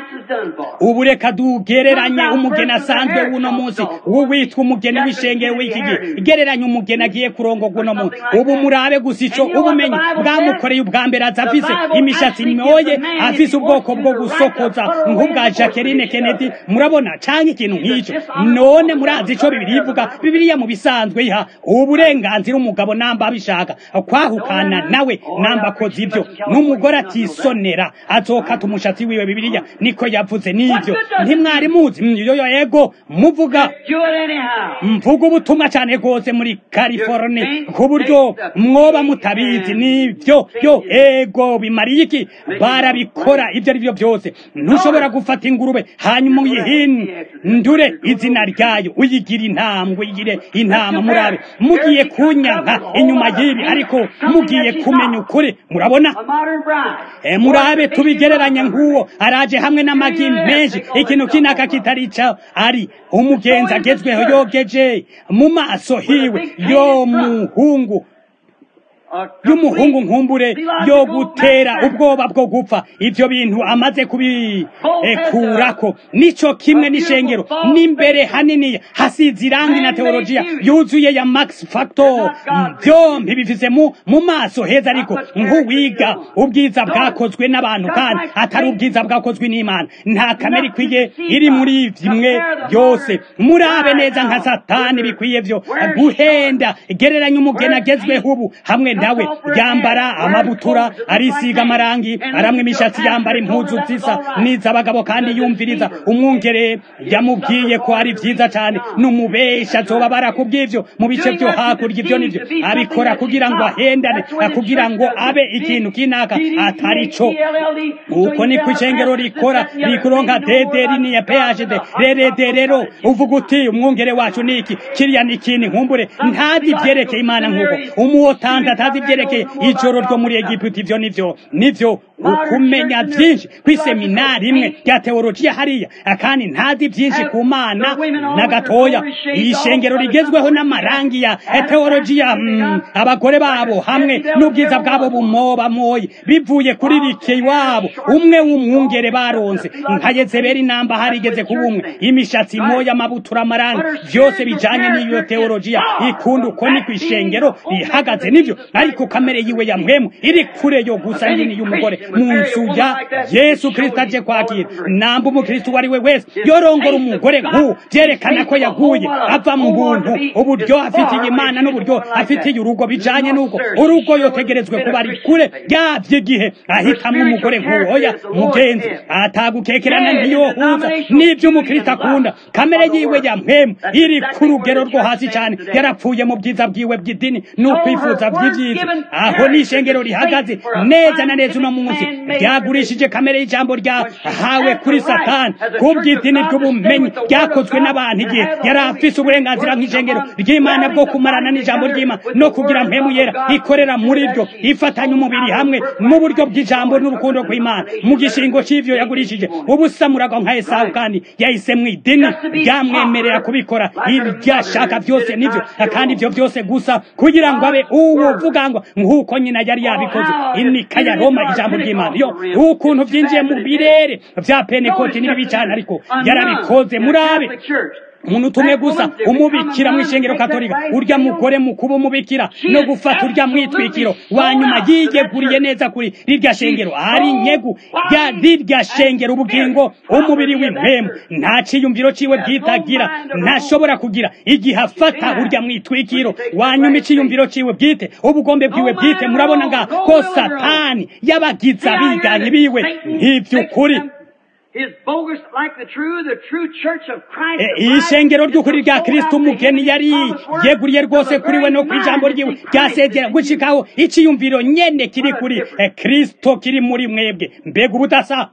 ubu reka dugereranye umugeni asanzwe w'uno munsi w'uwitwa umugeni w'ishengero w'iki gihe gereranya umugeni agiye kurongorwa uno munsi ubu murabe gusa ico ubumenyi bwamukoreye ubwa mbere aza afise imishatsi myoye afise ubwoko bwo gusokoza nk'ubwa Jacqueline Kennedy murabona canke ikintu nk'ico none murazi ico bibiri ivuga bibiriya mu bisanzwe iha uburenganzira umugabo namba abishaka kwahukana nawe namba akoze ibyo n'umugore atisonera azokata umushatsi wiwe bibiriya niko yavuze n'ivyo ntimwari muzi yoyo ego muvuga mvuga ubutumwa cane rwose muri California ku buryo mwoba mutabizi nivyo yo ego bimariye iki barabikora ibyo ari byo byose ntushobora gufata ingurube hanyuma uyihindure izina ryayo uyigira intambwe uyigire intama murabe mugiye kunyanka inyuma y'ibi ariko mugiye kumenya ukuri murabona e, murabe tubigereranya nk'uwo araje hamwe n'amagi menshi ikintu kinaka kitari ca ari umugenzi agezweho yogeje mu maso hiwe yo muhungu y'umuhungu nkumbure yo gutera ubwoba bwo gupfa ibyo bintu amaze kubikurako nico kimwe n'ishengero n'imbere hanini hasize irangi na teologiya yuzuye ya max factor byombi bifise mu mu maso heza ariko nk'uwiga ubwiza bwakozwe n'abantu kandi atari ubwiza bwakozwe n'imana nta kamere ikwiye iri muri bimwe byose murabe neza nka satani bikwiye byo guhenda gereranya umugeni agezweho ubu hamwe nawe yambara amabutura arisiga amarangi aramwe imishatsi yambara impuzu zisa n'iz'abagabo kandi yumviriza umwungere yamubwiye ko ari byiza cyane n'umubesha azoba barakubw'ivyo mu bice byo hakurya ibyo nivyo abikora kugira ngo ahendane kugira ngo abe ikintu kinaka atari co uko niko ishengero rikora rikuronka dederi niya phd rerede rero uvuga uti umwungere wacu niki kiriya ni ikindi nkumbure ntazi ivyerekeye imana nk'uko umuwotanda atazi ivyerekeye ijoro ryo muri egiputa ivyo nivyo nivyo ukumenya vyinshi kw'iseminari imwe rya teologiya hariya kandi ntazi vyinshi ku mana na gatoya iyi shengero rigezweho n'amarangi ya teologiya mm, abagore babo hamwe n'ubwiza bwabo bumoba moye bivuye kuri rike iwabo umwe w'umwungere baronse nka yezebeli namba harigeze kuba umwe imishatsi moya amabutura amarangi vyose bijanye n'iyo teologiya ikunda uko ni kw'ishengero rihagaze nivyo ariko kamere yiwe ya mpwemu iri kure yo gusa nini y'umugore mu nzu ya yesu kristo aje kwakira namba umukristo uwo ari we wese yorongora umugore nk'uwo vyerekana ko yaguye ava mu buntu uburyo afitiye imana n'uburyo afitiye urugo bijanye n'uko urugo yotegerezwe kuba ari kure yavyo igihe ahitamwo umugore nk'uwo oya mugenzi atagukekerana ntiyohuza n'ivyo umukristo akunda kamere yiwe ya mpwemu iri ku rugero rwo hasi cane yarapfuye mu bwiza bwiwe bw'idini n'ukwifuza vy'ivyi murabizi aho ni ishengero rihagaze neza na neza uno munsi ryagurishije kamere y'ijambo ryahawe kuri satani kubw'idini ry'ubumenyi ryakozwe n'abantu igihe yari afise uburenganzira nk'ishengero ry'imana bwo kumarana n'ijambo ry'imana no kugira mpemu yera ikorera muri ryo ifatanya umubiri hamwe mu buryo bw'ijambo n'urukundo rw'imana mu gishingo cy'ivyo yagurishije ubusamuraga nka esawu kandi yahise mu idini ryamwemerera kubikora iryashaka byose nivyo kandi ivyo byose gusa kugira ngo abe uwuvuga ngo nk'uko nyina yari yabikoze inika ya roma ijambo ry'imana yo ukuntu vyinjiye mu birere vya penekoti n'ibibi cane ariko yarabikoze murabe umuntu tumwe gusa umubikira mu ishengero katolika urya mugore mu kuba umubikira no gufata urya mwitwikiro wanyuma yiyeguriye neza kuri rirya shengero ari nyegu ya rirya shengero ubugingo umubiri w'impemu nta ciyumviro ciwe bwitagira ntashobora kugira igihe afata urya mwitwikiro wanyuma iciyumviro ciwe bwite ubugombe bwiwe bwite murabona nga ko satani yabagiza biganye biwe nk'ivy'ukuri ishengero ry'ukuri rya kristo umugeni yari yeguriye rwose kuri we no ku ijambo ryiwe ryasezera gushikaho iciyumviro nyene kiri kuri kristo kiri muri mwebwe mbega ubudasa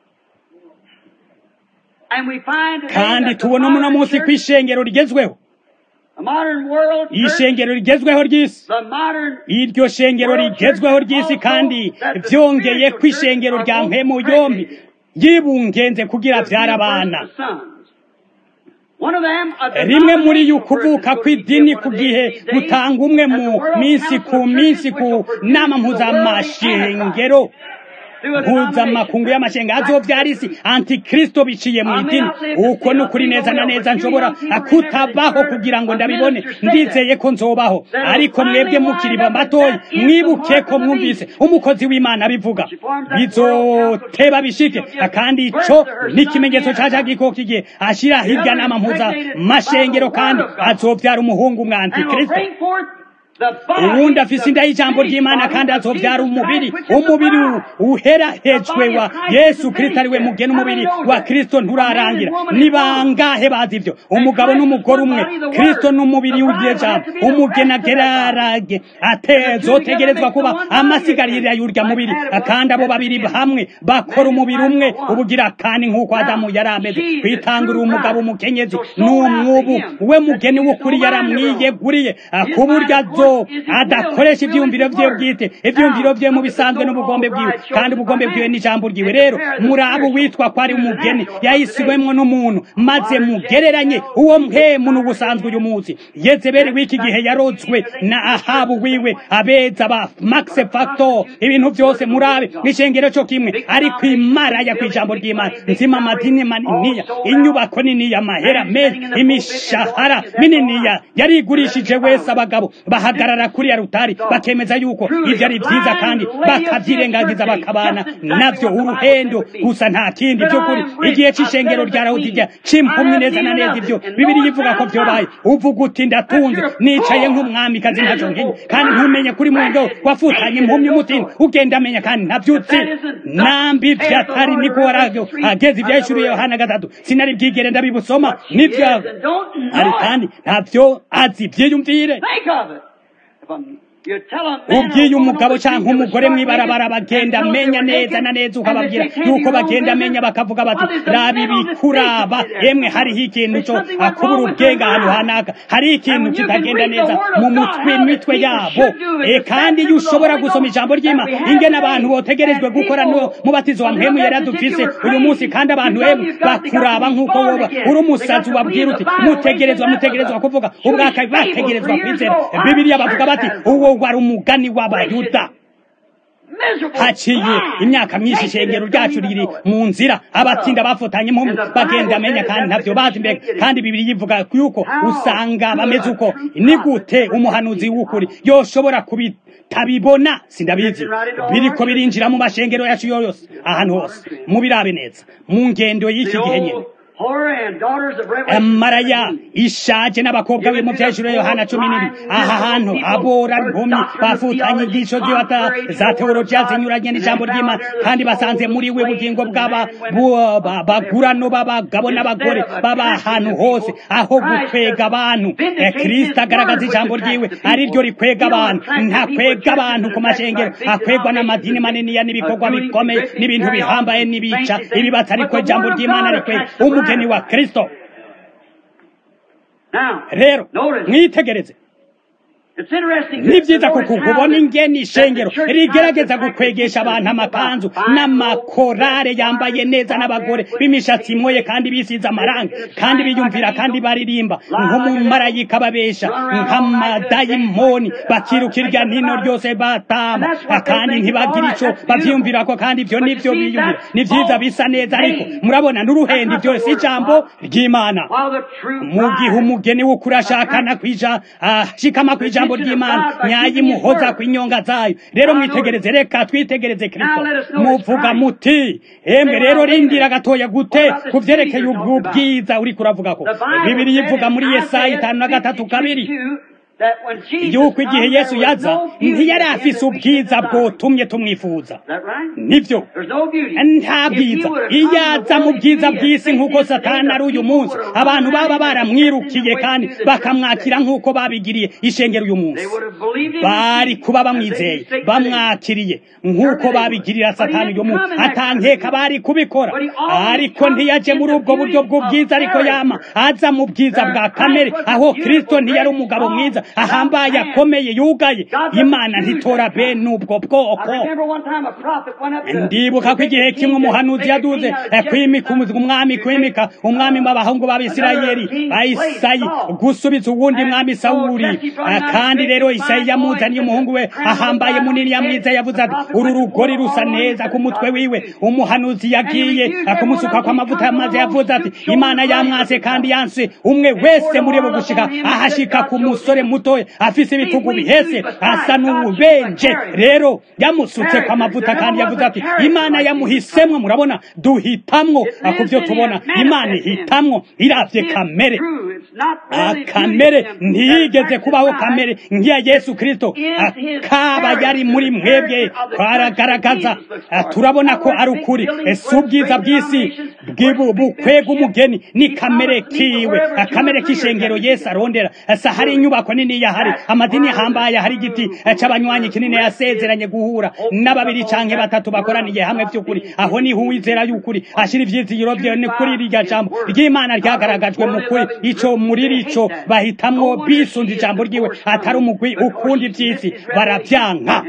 kandi tubona muno munsi ku ishengero rigezweho ishengero rigezweho ry'isi iryo shengero rigezweho ry'isi kandi vyongeye ku ishengero rya mpemu yombi yibungenze kugira vyara abana rimwe muri yo kuvuka kw'idini ku gihe gutanga umwe mu minsi ku minsi ku nama mpuzamashengero mpuzamakungu y'amashenga azovyara isi antikristo biciye mu idini uko ni ukuri neza na neza nshobora kutabaho kugira ngo ndabibone ndizeye ko nzobaho ariko mwebwe mukiriba matoyi mwibuke ko mwumvise umukozi w'imana abivuga bizoteba bishike kandi ico ni ikimenyetso ca ca gikoko igihe ashira hirya nama mpuzamashengero kandi azovyara umuhungu umwe antikristo uwundi afise inda y'ijambo ry'imana kandi azovyara umubiri umubiri uherahejwe wa yesu kristo ari we mugena umubiri wa kristo nturarangira ni bangahe bazi ivyo umugabo n'umugore umwe kristo n'umubiri w'iryo jambo umugeni agerarage atezotegerezwa kuba amasigarira y'urya mubiri kandi abo babiri hamwe bakora umubiri umwe ubugira kandi nk'uko adamu yari ameze kwitangurira umugabo umukenyezi n'umwubu we mugeni w'ukuri yaramwiyeguriye ku buryo azo adakoresha ibyiyumviro bye bwite ibyiyumviro bye mu bisanzwe n'ubugombe bwiwe kandi ubugombe bwiwe n'ijambo ryiwe rero muri abo witwa ko ari umugeni yahisiwemwo n'umuntu maze mugereranye uwo mpemu n'ubusanzwe uyu munsi yezebeli w'iki gihe yarozwe na ahabu wiwe abeza ba max factor ibintu byose murabe n'ishengero cyo kimwe ariko imaraya ku ijambo ry'imana nzima amadini maniniya inyubako niniya amahera meza imishahara mininiya yarigurishije wese abagabo bahaga bahagarara kuri ya rutari bakemeza yuko ivyo ari vyiza kandi bakavyirengagiza bakabana navyo uruhendo gusa nta kindi vy'ukuri igihe c'ishengero rya rawudiya c'impumyi neza na neza ivyo bibiri yivuga ko vyobaye uvuga uti ndatunze nicaye nk'umwamikazi ntaco nkenye kandi ntumenye kuri mundo wafutanye impumyi umutima ugenda amenya kandi ntavyutse nambi vyatari niko waragyo ageze ivyahishuriye yohana gatatu sinari bwigere ndabibusoma nivyo ari kandi ntavyo azi vyiyumvire ubwiye umugabo cyangwa umugore mwibarabara bagenda amenya neza na neza ukababwira yuko bagenda amenya bakavuga bati raba ibikuraba emwe hariho ikintu cyo akubura ubwenge ahantu hanaka hariho ikintu kitagenda neza mu mutwe mitwe yabo e kandi iyo ushobora gusoma ijambo ry'ima ingene abantu botegerejwe gukora no mubatizo wa mpemu yari adufise uyu munsi kandi abantu emwe bakuraba nk'uko woba uri umusazi ubabwira uti mutegerezwa mutegerezwa kuvuga ubwaka bategerezwa kwizera bibiliya bavuga bati uwo wari umugani w'abayuda haciye imyaka myinshi ishengero ryacu riri mu nzira abatsinda bafotanye impumyi bagenda amenya kandi ntavyo bazi mbega kandi bibiri yivuga yuko usanga bameze uko ni gute umuhanuzi w'ukuri yoshobora kubi tabibona sindabizi biriko birinjira mu mashengero yacu yose ahantu hose mubirabe neza mu ngendo y'iki gihe nyene maraya ishaje n'abakobwa be mu byejuru yohana cumi n'ibiri aha hantu abora impumyi bafutanye inyigisho za teolojiya zinyuranye n'ijambo ry'imana kandi basanze muri we bugingo bw'aba bagurano b'abagabo n'abagore baba ahantu hose aho gukwega abantu kirisita agaragaza ijambo ryiwe ari ryo rikwega abantu ntakwega abantu ku mashengero akwegwa n'amadini maniniya n'ibikorwa bikomeye n'ibintu bihambaye n'ibica ibibatsi ariko ijambo ry'imana rikwega umugeni wa kristo rero mwitegereze ni byiza kuko ubona ingeni ishengero rigerageza gukwegesha abantu amakanzu n'amakorare yambaye neza n'abagore b'imishatsi imoye kandi bisize amarangi kandi biyumvira kandi baririmba nk'umumarayika babesha nk'amadayimoni bakiruka irya nino ryose batama kandi ntibagira icyo babyiyumvira ko kandi ibyo nibyo biyumvira ni byiza bisa neza ariko murabona n'uruhendi byose ijambo ry'imana mu gihe umugeni w'ukuri ashakana kwija ashikama ku ijambo ry'imana nyayimuhoza ku inyonga zayo rero mwitegereze reka twitegereze kristo muvuga muti emwe rero rindira gatoya gute ku byerekeye ubwo bwiza uri kuravuga ko bibiri yivuga muri yesaya itanu na gatatu kabiri yuko igihe yesu yaza ntiyari afise ubwiza bwotumye tumwifuza nibyo nta bwiza iyo aza mu bwiza bw'isi nk'uko satani ari uyu munsi abantu baba baramwirukiye kandi bakamwakira nk'uko babigiriye ishengero uyu munsi bari kuba bamwizeye bamwakiriye nk'uko babigirira satani uyu munsi atankeka bari kubikora ariko ntiyaje muri ubwo buryo bw'ubwiza ariko yama aza mu bwiza bwa kamere aho kristo ntiyari umugabo mwiza ahambaye akomeye yugaye imana ntitora bene ubwo bwoko ndibuka ko igihe kimwe umuhanuzi yaduze kwimika umwami kwimika umwami w'abahungu b'abisirayeli bayisayi gusubiza uwundi mwami sawuri kandi rero isayi yamuzaniye umuhungu we ahambaye munini yamwiza yavuze ati uru rugori rusa neza ku mutwe wiwe umuhanuzi yagiye kumusuka kw'amavuta maze yavuze ati imana yamwase kandi yanse umwe wese muri bo gushika ahashika ku musore mutoya afise ibitugu bihese asa n'ububenje rero yamusutse kwa mavuta kandi yavuze ati imana yamuhisemwo murabona duhitamwo ku byo tubona imana ihitamwo iravye kamere kamere ntiyigeze kubaho kamere nk'iya yesu kristo akaba yari muri mwebwe twaragaragaza turabona ko ari ukuri si ubwiza bw'isi bukwega umugeni ni kamere kiwe kamere k'ishengero yesu arondera sa hari inyubako nini yahari amadini ahambaye hari igiti c'abanywanyi kinini yasezeranye guhura n'ababiri canke batatu bakoraniye hamwe by'ukuri aho niho uwizera y'ukuri ashira ivyizigiro vyawe ni kuri rirya jambo ry'imana ryagaragajwe mu kuri ico muri rico bahitamwo bisunze ijambo ryiwe atari umugwi ukundi ivy'isi baravyanka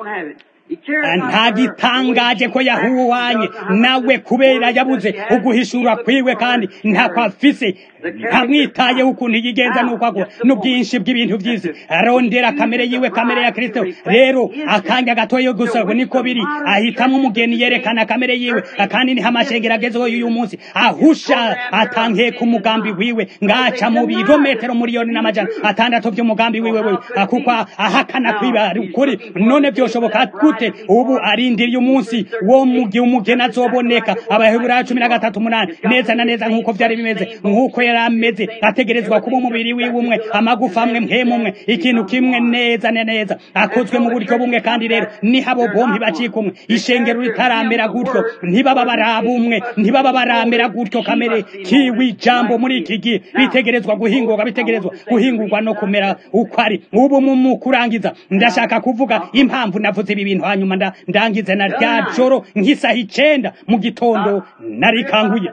nta gitangaje ko yahuwanye nawe kubera yabuze uguhishura kwiwe kandi ntako afise ntamwitayeho ukuntu yigenza nuko agwa n'ubwinshi bw'ibintu by'isi arondera kamere yiwe kamere ya kristo rero akanya gatoya gusa niko biri ahitamo umugeni yerekana kamere yiwe kandi niho amashengero agezeho y'uyu munsi ahusha atangiye ku mugambi wiwe ngaca mu birometero miliyoni n'amajana atandatu by'umugambi wiwe we kuko ahakana kwiba ukuri none byoshoboka gute ubu arindiriye umunsi wo mu gihe umugeni azoboneka abaheburayo cumi na gatatu umunani neza na neza nk'uko byari bimeze nk'uko yari ameze ategerezwa kuba umubiri wiwe umwe amagufa amwe mpemu umwe ikintu kimwe neza na neza akozwe mu buryo bumwe kandi rero niho abo bombi bacika umwe ishengero ritaramera gutyo ntibaba baraba umwe ntibaba baramera gutyo kamere kiwi jambo muri iki gihe bitegerezwa guhingurwa bitegerezwa guhingurwa no kumera uko ari ubu mu kurangiza ndashaka kuvuga impamvu navuze ibi bintu hanyuma ndangize na rya joro nk'isaha icenda mu gitondo narikanguye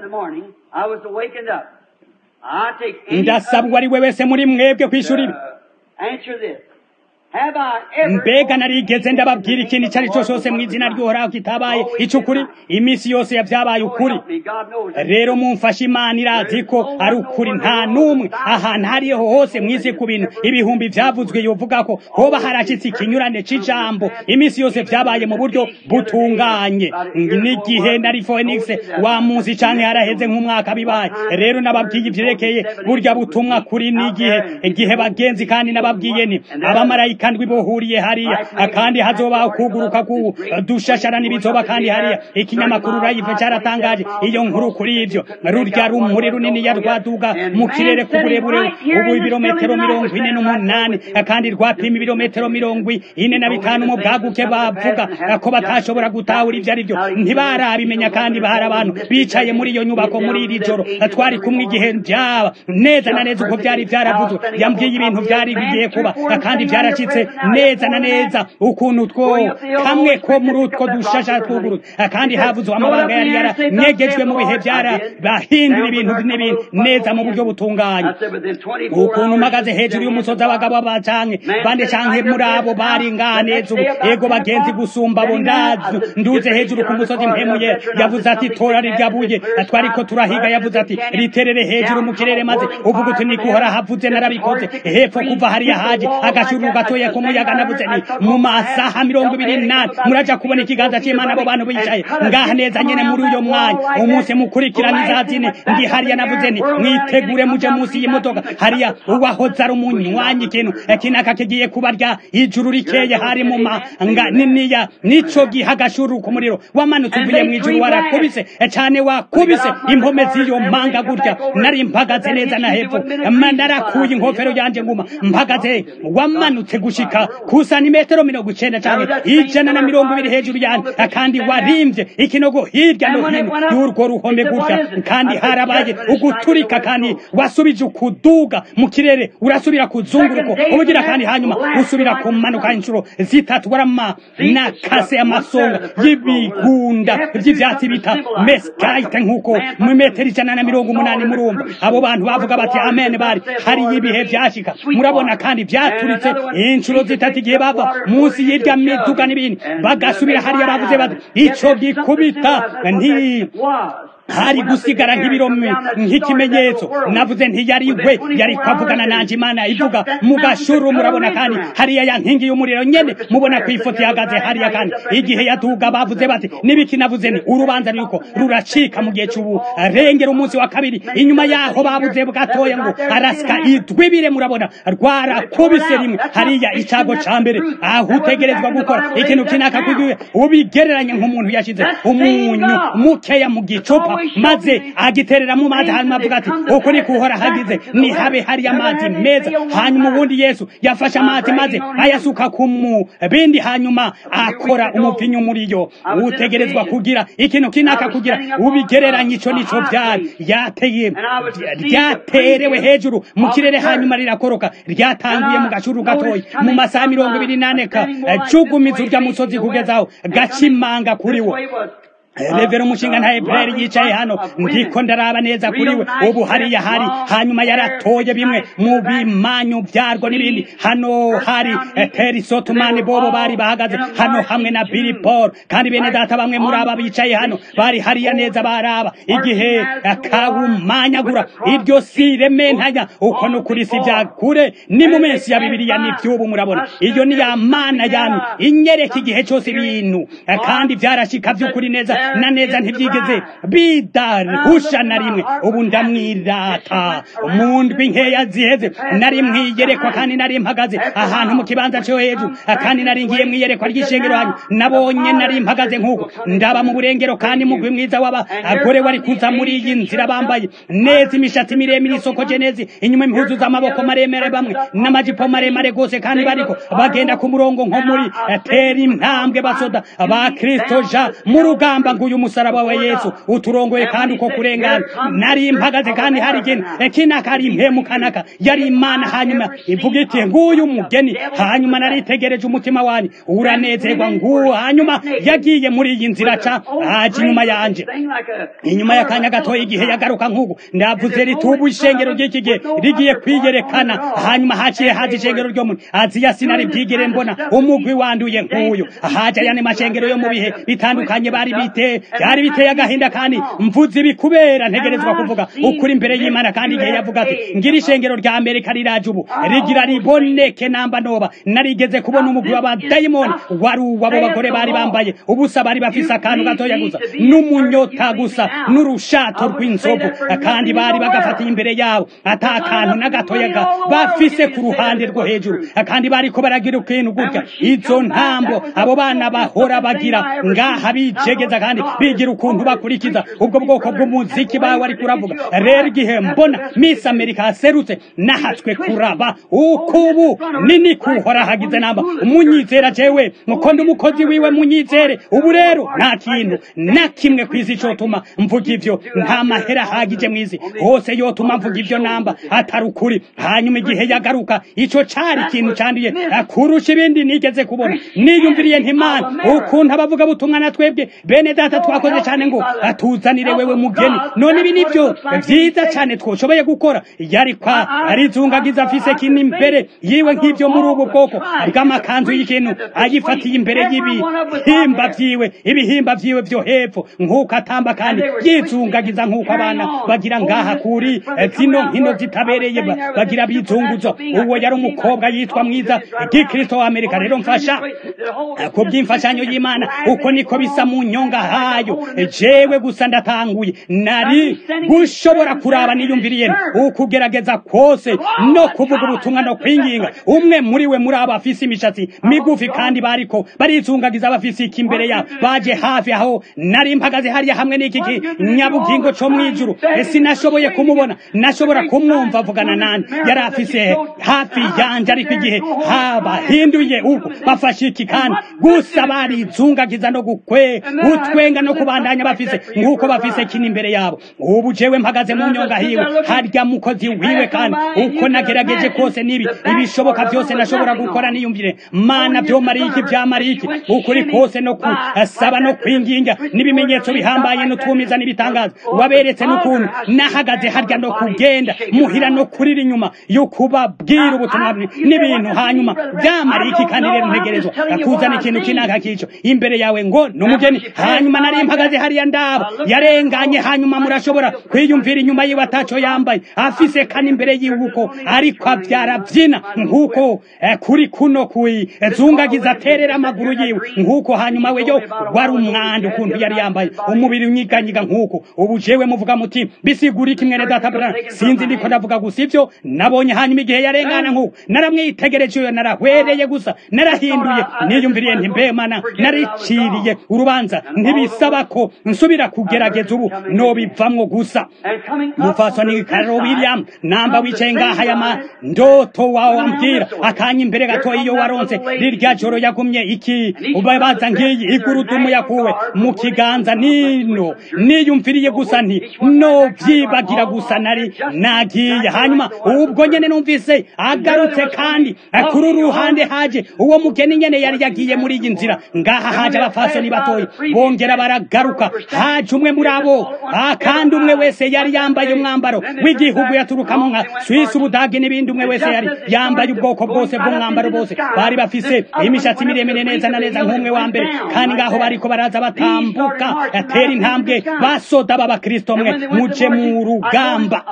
ndasabwa ari we wese muri mwebwe kwishura ibi mbega narigeze ndababwira ikintu icyo ari cyo cyose mu izina ry'uhoraho kitabaye icukuri iminsi yose yabyabaye ukuri rero mumfashe imana irazi ko ari ukuri nta n'umwe ahantu hariho hose mu isi ku bintu ibihumbi byavuzwe yovuga ko hoba harashyitse ikinyurane cy'ijambo iminsi yose byabaye mu buryo butunganye n'igihe nari phoenix wa munsi cyane haraheze nk'umwaka bibaye rero nababwiye ibyerekeye burya butumwa kuri n'igihe igihe bagenzi kandi nababwiye ni abamarayika marayika ndwi bohuriye hariya kandi hazoba kuguruka ku dushashara n'ibizoba kandi hariya ikinyamakuru rayive cyaratangaje iyo nkuru kuri ivyo rurya rumuri runini ya rwaduga mu kirere ku burebure ubu ibirometero mirongo ine n'umunani kandi rwapima ibirometero mirongo ine na bitanu mu bwaguke bavuga ko batashobora gutahura ivyo ari vyo ntibarabimenya kandi bahari abantu bicaye muri iyo nyubako muri iri joro twari kumwe igihe byaba neza na neza uko byari byaravuzwe yambwiye ibintu byari bigiye kuba kandi byaracitse neza na neza ukuntu two kamwe ko muri utwo dushasha twugurutse kandi havuzwe amabanga yari yaranyegejwe mu bihe byara bahindura ibintu n'ibintu neza mu buryo butunganye ukuntu mpagaze hejuru y'umusozi abagabo bacanke bande canke muri abo bari nganeza ubu ego bagenzi gusumba abo ndazi nduze hejuru ku musozi mpemuye yavuze ati tora rirya buye twariko turahiga yavuze ati riterere hejuru mu kirere maze uvuga uti nikuhora havuze narabikoze hepfo kuva hariya haje agashuru gatoya k'umuyaga navuze ni mu masaha mirongo ibiri nane muraja kubona ikiganza c'imana abo bantu bicaye ngaha neza nyene muri uyo mwanya umunsi mukurikirana izazine ndi hariya navuze ni mwitegure muje munsi y'imodoka hariya uwahoze ari umunywanyi ikintu kinaka kigiye kuba rya ijuru rikeye hari mu manga niniya nico giha agashuru ku muriro wamanutse uvuye mu ijuru warakubise cane wakubise impome z'iyo manga gutya nari mpagaze neza na hepfo narakuye inkofero yanje nguma mpagaze wamanutse gushika ku santimetero mirongo icenda canke ijana na mirongo ibiri hejuru yanje kandi warimvye ikinogo hirya no hino y'urwo ruhome gutya kandi harabaye uguturika kandi wasubije ukuduga mu kirere urasubira kuzunguruko ubugira kandi hanyuma usubira kumanuka inshuro zitatu warama nakase amasonga y'ibigunda vy'ivyatsi bita meskite nk'uko mu metero ijana na mirongo umunani murumva abo bantu bavuga bati amen bari hariyo ibihe vyashika murabona kandi vyaturitse inshuro zitatu igihe bava munsi y'irya miduga n'ibindi bagasubira hariya bavuze bati ico gikubita nti hari gusigara nk'ibiromi nk'ikimenyetso navuze ntiyari we yari kwavugana nanje imana ivuga mu gashuru murabona kandi hariya ya nkingi y'umuriro nyene mubona ku ifoto ihagaze hariya kandi igihe yaduga bavuze bati nibiki navuze ni urubanza ruko ruracika mu gihe c'ubu rengera umunsi wa kabiri inyuma yaho babuze bwatoya ngo arasika idwibire murabona rwarakubise rimwe hariya icago ca mbere aho utegerezwa gukora ikintu kinaka kugiwe ubigereranye nk'umuntu yashize umunyu mukeya mu gicupa maze agiterera mu mazi hanyuma avuga ati uko ni kuhora hagize ni habe hari amazi meza hanyuma ubundi yesu yafashe amazi maze ayasuka ku bindi hanyuma akora umupinyu muri yo utegerezwa kugira ikintu kinaka kugira ubigereranye ico nico byari yateye ryaterewe hejuru mu kirere hanyuma rirakoroka ryatanguye mu gashuru gatoya mu masaha mirongo ibiri nane ka cugumiza urya musozi kugezaho gacimanga kuri wo revera umushinga nta ebreri yicaye hano ndiko ndaraba neza kuri we ubu hariya hari hanyuma yaratoye bimwe mu bimanyu byarwo n'ibindi hano hari teri sotumani bobo bari bahagaze hano hamwe na bili paul kandi bene data bamwe muri aba bicaye hano bari hariya neza baraba igihe kawumanyagura iryo si rementanya uko ni ukuri si bya kure ni mu minsi ya bibiliya n'iby'ubu murabona iyo ni ya mana yami inyereka igihe cyose ibintu kandi byarashika by'ukuri neza na neza ntibyigeze bidarusha na rimwe ubu ndamwirata mu ndwi nkeya ziheze nari mwiyerekwa kandi nari mpagaze ahantu mu kibanza cyo hejuru kandi nari ngiye mwiyerekwa ry'ishengero hanyu nabonye nari mpagaze nk'uko ndaba mu burengero kandi mugwi mwiza w'abagore wari kuza muri iyi nzira bambaye neza imishatsi miremire isokoje neza inyuma impuzu z'amaboko maremare bamwe n'amajipo maremare gose kandi bariko bagenda ku murongo nko muri tera intambwe basoda ba kristo ja mu rugamba nguyu umusaraba wa yesu uturongoye kandi uko kurengana nari mpagaze kandi hari ikintu kinaka ari impemu kanaka yari imana hanyuma ivuga iti nguyu mugeni hanyuma naritegereje umutima wanyu uranezerwa nguwo hanyuma yagiye muri iyi nzira ca aje inyuma yanje inyuma y'akanya gatoya igihe yagaruka nk'uku ndavuze ritubu ishengero ry'iki gihe rigiye kwiyerekana hanyuma haciye haje ishengero ryo muri aziya sinari bwigere mbona umugwi wanduye nk'uyu haje ayandi mashengero yo mu bihe bitandukanye bari bite bite byari biteye agahinda kandi mvuze ibi kubera ntegerezwa kuvuga ukuri imbere y'imana kandi igihe yavuga ati ngira ishengero rya amerika riraje ubu rigira riboneke namba noba narigeze kubona umugwi w'abadayimoni wari uw'abo bagore bari bambaye ubusa bari bafise akantu gatoya gusa n'umunyota gusa n'urushato rw'inzovu kandi bari bagafatiye imbere yabo ata kantu na gatoya ga bafise ku ruhande rwo hejuru kandi bariko baragira ikintu gutya izo ntambo abo bana bahora bagira ngaha bijegeza kandi bigira ukuntu bakurikiza ubwo bwoko bw'umuziki bawe ariko uravuga rero igihe mbona miss america aserutse nahatswe kuraba ukubu nini kuhora hagize namba umunyizera jewe mukondo umukozi wiwe munyizere ubu rero nta kintu na kimwe kw'isi cotuma mvuga ivyo nta mahera hagije mw'isi hose yotuma mvuga ivyo namba atari ukuri hanyuma igihe yagaruka ico cari ikintu canduye kurusha ibindi nigeze kubona niyumviriye ntimana ukuntu abavuga butumwa na twebwe bene data twakoze cane ngo atuzanire wewe mugeni none ibi nivyo vyiza cane twoshoboye gukora yari kwa arizungagiza afise kintu imbere yiwe nk'ivyo muri ubu bwoko bw'amakanzu y'ikintu ayifatiye imbere y'ibihimba vyiwe ibihimba vyiwe vyo hepfo nk'uko atamba kandi yizungagiza nk'uko abana bagira ngaha kuri zino nkino zitabereye bagira bizunguzo uwo yari umukobwa yitwa mwiza gikristo wa amerika rero mfasha ku by'imfashanyo y'imana uko niko bisa mu nyonga hayo jewe gusa ndatanguye nari gushobora kuraba niyumviriye ukugerageza kose no kuvuga ubutumwa no kwinginga umwe muri we muri abo afise imishatsi migufi kandi bariko barizungagiza bafise iki imbere yabo baje hafi aho nari mpagaze hariya hamwe n'iki nyabugingo co mwijuru sinashoboye kumubona nashobora kumwumva avugana nani yari afise hafi yanje ariko igihe habahinduye uko bafashe iki kandi gusa barizungagiza no gukwe gutwenga no kubandanya bafise nk'uko bafise kino imbere yabo ubu jewe mpagaze mu nyonga hiwe harya mukozi wiwe kandi uko nagerageje kose nibi ibishoboka byose nashobora gukora niyumvire mana vyomariye iki vyamariye iki ukuri kose no kusaba no kwinginga n'ibimenyetso bihambaye n'utwumiza n'ibitangaza waberetse n'ukuntu nahagaze harya no kugenda muhira no kurira inyuma yo kubabwira ubutumwa n'ibintu hanyuma vyamariye iki kandi rero ntegerezwa kuzana ikintu kinaka kico imbere yawe ngo n'umugeni hanyuma nari mpagaze hariya ndabo yarenganye hanyuma murashobora kwiyumvira inyuma yiwe ataco yambaye afise kane imbere yiwe uko ariko avyara vyina nk'uko kuri kuno kwizungagiza aterera amaguru yiwe nk'uko hanyuma we yo wari umwanda ukuntu yari yambaye umubiri unyiganyiga nk'uko ubu jewe muvuga muti bisigura iki mwene data bra sinzi ndiko ndavuga gusa ivyo nabonye hanyuma igihe yarengana nk'uko naramwitegereje uyo narahwereye gusa narahinduye niyumviriye nti mbe mana nariciriye urubanza ntibisaba ko nsubira kugerageza ubu nobivamwo gusa mufasoni Carol William namba wicaye ngaha yama ndoto wawe wambwira akanya imbere gato iyo waronse rirya joro yagumye iki ubabaza ngiyi igurudumu yakuwe mu kiganza nino niyumviriye gusa nti no vyibagira gusa nari nagiye hanyuma ubwo nyene numvise agarutse kandi kuri uruhande haje uwo mugeni nyene yari yagiye muri iyi nzira ngaha haje abafasoni batoyi bongera baragaruka haje umwe muri abo kandi umwe wese yari yambaye umwambaro w'igihugu yaturukamo nka Swiss ubudage n'ibindi umwe wese yari yambaye ubwoko bwose bw'umwambaro bose bari bafise imishatsi miremire neza na neza nk'umwe wa mbere kandi ngaho bariko baraza batambuka atera intambwe basoda b'abakristo mwe muje mu rugamba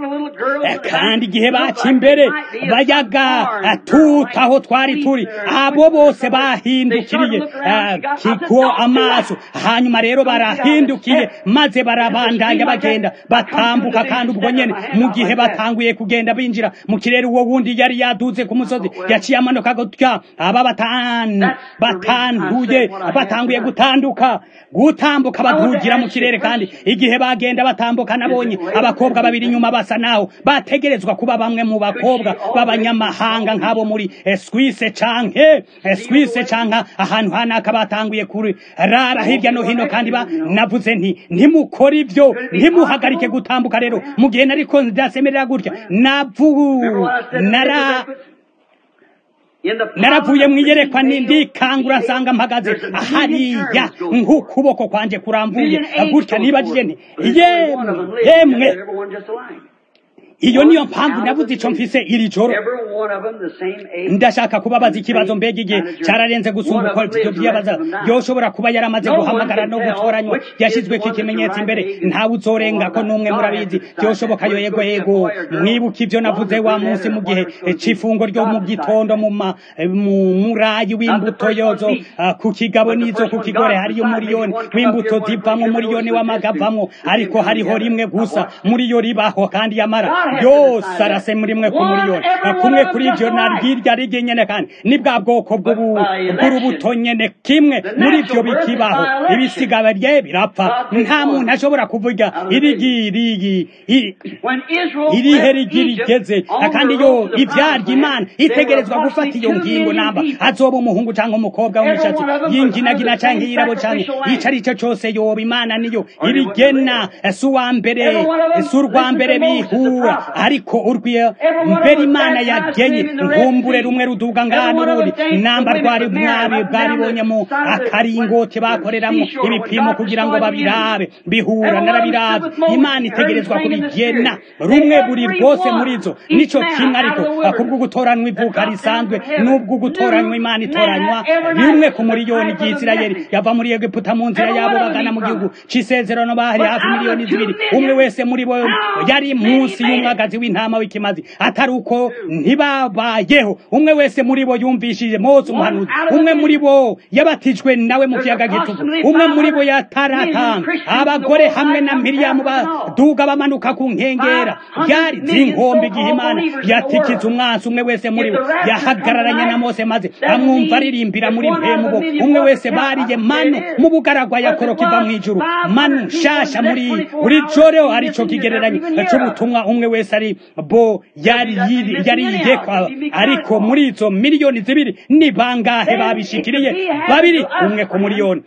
kandi igihe baca imbere bayaga tuta aho twari turi abo bose bahindukiriye kiko amaso hanyuma rero barahindukiye maze barabandanya bagenda batambuka kandi ubwo nyene mu gihe batanguye kugenda binjira mu kirere uwo wundi yari yaduze ku musozi yaciye amanuka gutya aba batanu batanduye batanguye gutanduka gutambuka badugira mu kirere kandi igihe bagenda batambuka nabonye abakobwa babiri inyuma basa naho bategerezwa kuba bamwe mu bakobwa b'abanyamahanga nk'abo muri Swisse canke Swisse canke ahantu hanaka batanguye kuri rara hirya no hino kandi ba navuze nti ntimukora ivyo ntimuhagarike gutambuka rero mu gihe nariko ndasemerera gutya navu nara naravuye mwiyerekwa ndikangura nsanga mpagaze hariya nk'ukuboko kwanje kurambuye gutya nibagije nti yemwe yemwe iyo niyo mpamvu navuze ico mfise iri joro Every one of them the same age. ndashaka kubabaza ikibazo mbega igihe cararenze gusumba uko ivyo vyibaza yoshobora kuba yaramaze guhamagara no gutoranywa yashizweko ikimenyetso imbere ntawe uzorenga ko n'umwe murabizi vyoshoboka yo yego yego mwibuka ivyo navuze wa munsi mu gihe c'ifungo ryo mu gitondo mu ma- mu murayi w'imbuto yozo ah, ku kigabo n'izo ku kigore hariyo umuriyoni w'imbuto zivamwo umuriyoni w'amagavamwo ariko hariho rimwe gusa muri yo ribaho kandi yamara yose arase muri mwe ku muriyoni Ah, kumwe kuri ivyo narwirya rige nyene kandi ni bwa bwoko bw'ubu- bw'urubuto nyene kimwe muri ivyo bikibaho ibisigaba rye birapfa nta muntu ashobora kuvuga irigirigi When Israel irihe left rigi Egypt rigeze on kandi the yo road to the ivyarya promised imana land, they itegerezwa were gufata iyo approximately ngingo two namba million people. azoba umuhungu canke umukobwa w'umushatsi Every one of them yinginagina was under the canke same yirabo canke sacrificial ico ari cyo cose yoba imana niyo ibigena si uwa mbere Every one of them si urwa mbere listened to Moses, the bihura prophet. ariko urwiye Every one of mbere them imana baptized yagenye him in the Red nkumbure Sea. rumwe ruduga Every ngano one of them ruri danced namba the rwari women of mwabi Mary bwaribonye mu up down the- akaringoti when- bakoreramwo seashore, when ibipimo God kugira ngo destroyed the babirabe enemy. bihura Every one narabirabe of them stood with imana Moses, itegerezwa heard him sing in the kubigena Spirit. rumwe Every buri one, bwose muri zo each nico man kimwe out ariko of the wilderness kubwo gutoranywa that ivuka dropped risanzwe down from heaven n'ubwo gutoranywa knew imana manna itoranywa every night rimwe was ku the miliyoni type of the ry'isirayeli message. yava muri egiputa mu nzira Every yabo one of bagana them mu he gihugu promised. c'isezerano bahari But hafi out of miliyoni the two zibiri million, umwe wese muri bo how yari many munsi made it? y'umwagazi w'intama w'ikimazi atari uko ntibabayeho umwe wese muri bo yumvishije mose umuhanuzi umwe muri bo yabatijwe nawe mu kiyaga gitugu umwe muri bo yataratanga abagore hamwe na miriyamu baduga bamanuka ku nkengera byari zinkombe igihe imana yatikiza umwansi umwe wese muri bo yahagararanye na mose maze amwumva aririmbira muri mpemu bo umwe wese bariye manu mu bugaragwa yakoroka iva mu ijuru manu nshasha muri buri joro arico kigereranyo c'ubutumwa umwe wese ari bo yari yiri- yari yiyekwa ariko muri izo miliyoni zibiri ni bangahe babishikiriye babiri umwe ku miliyoni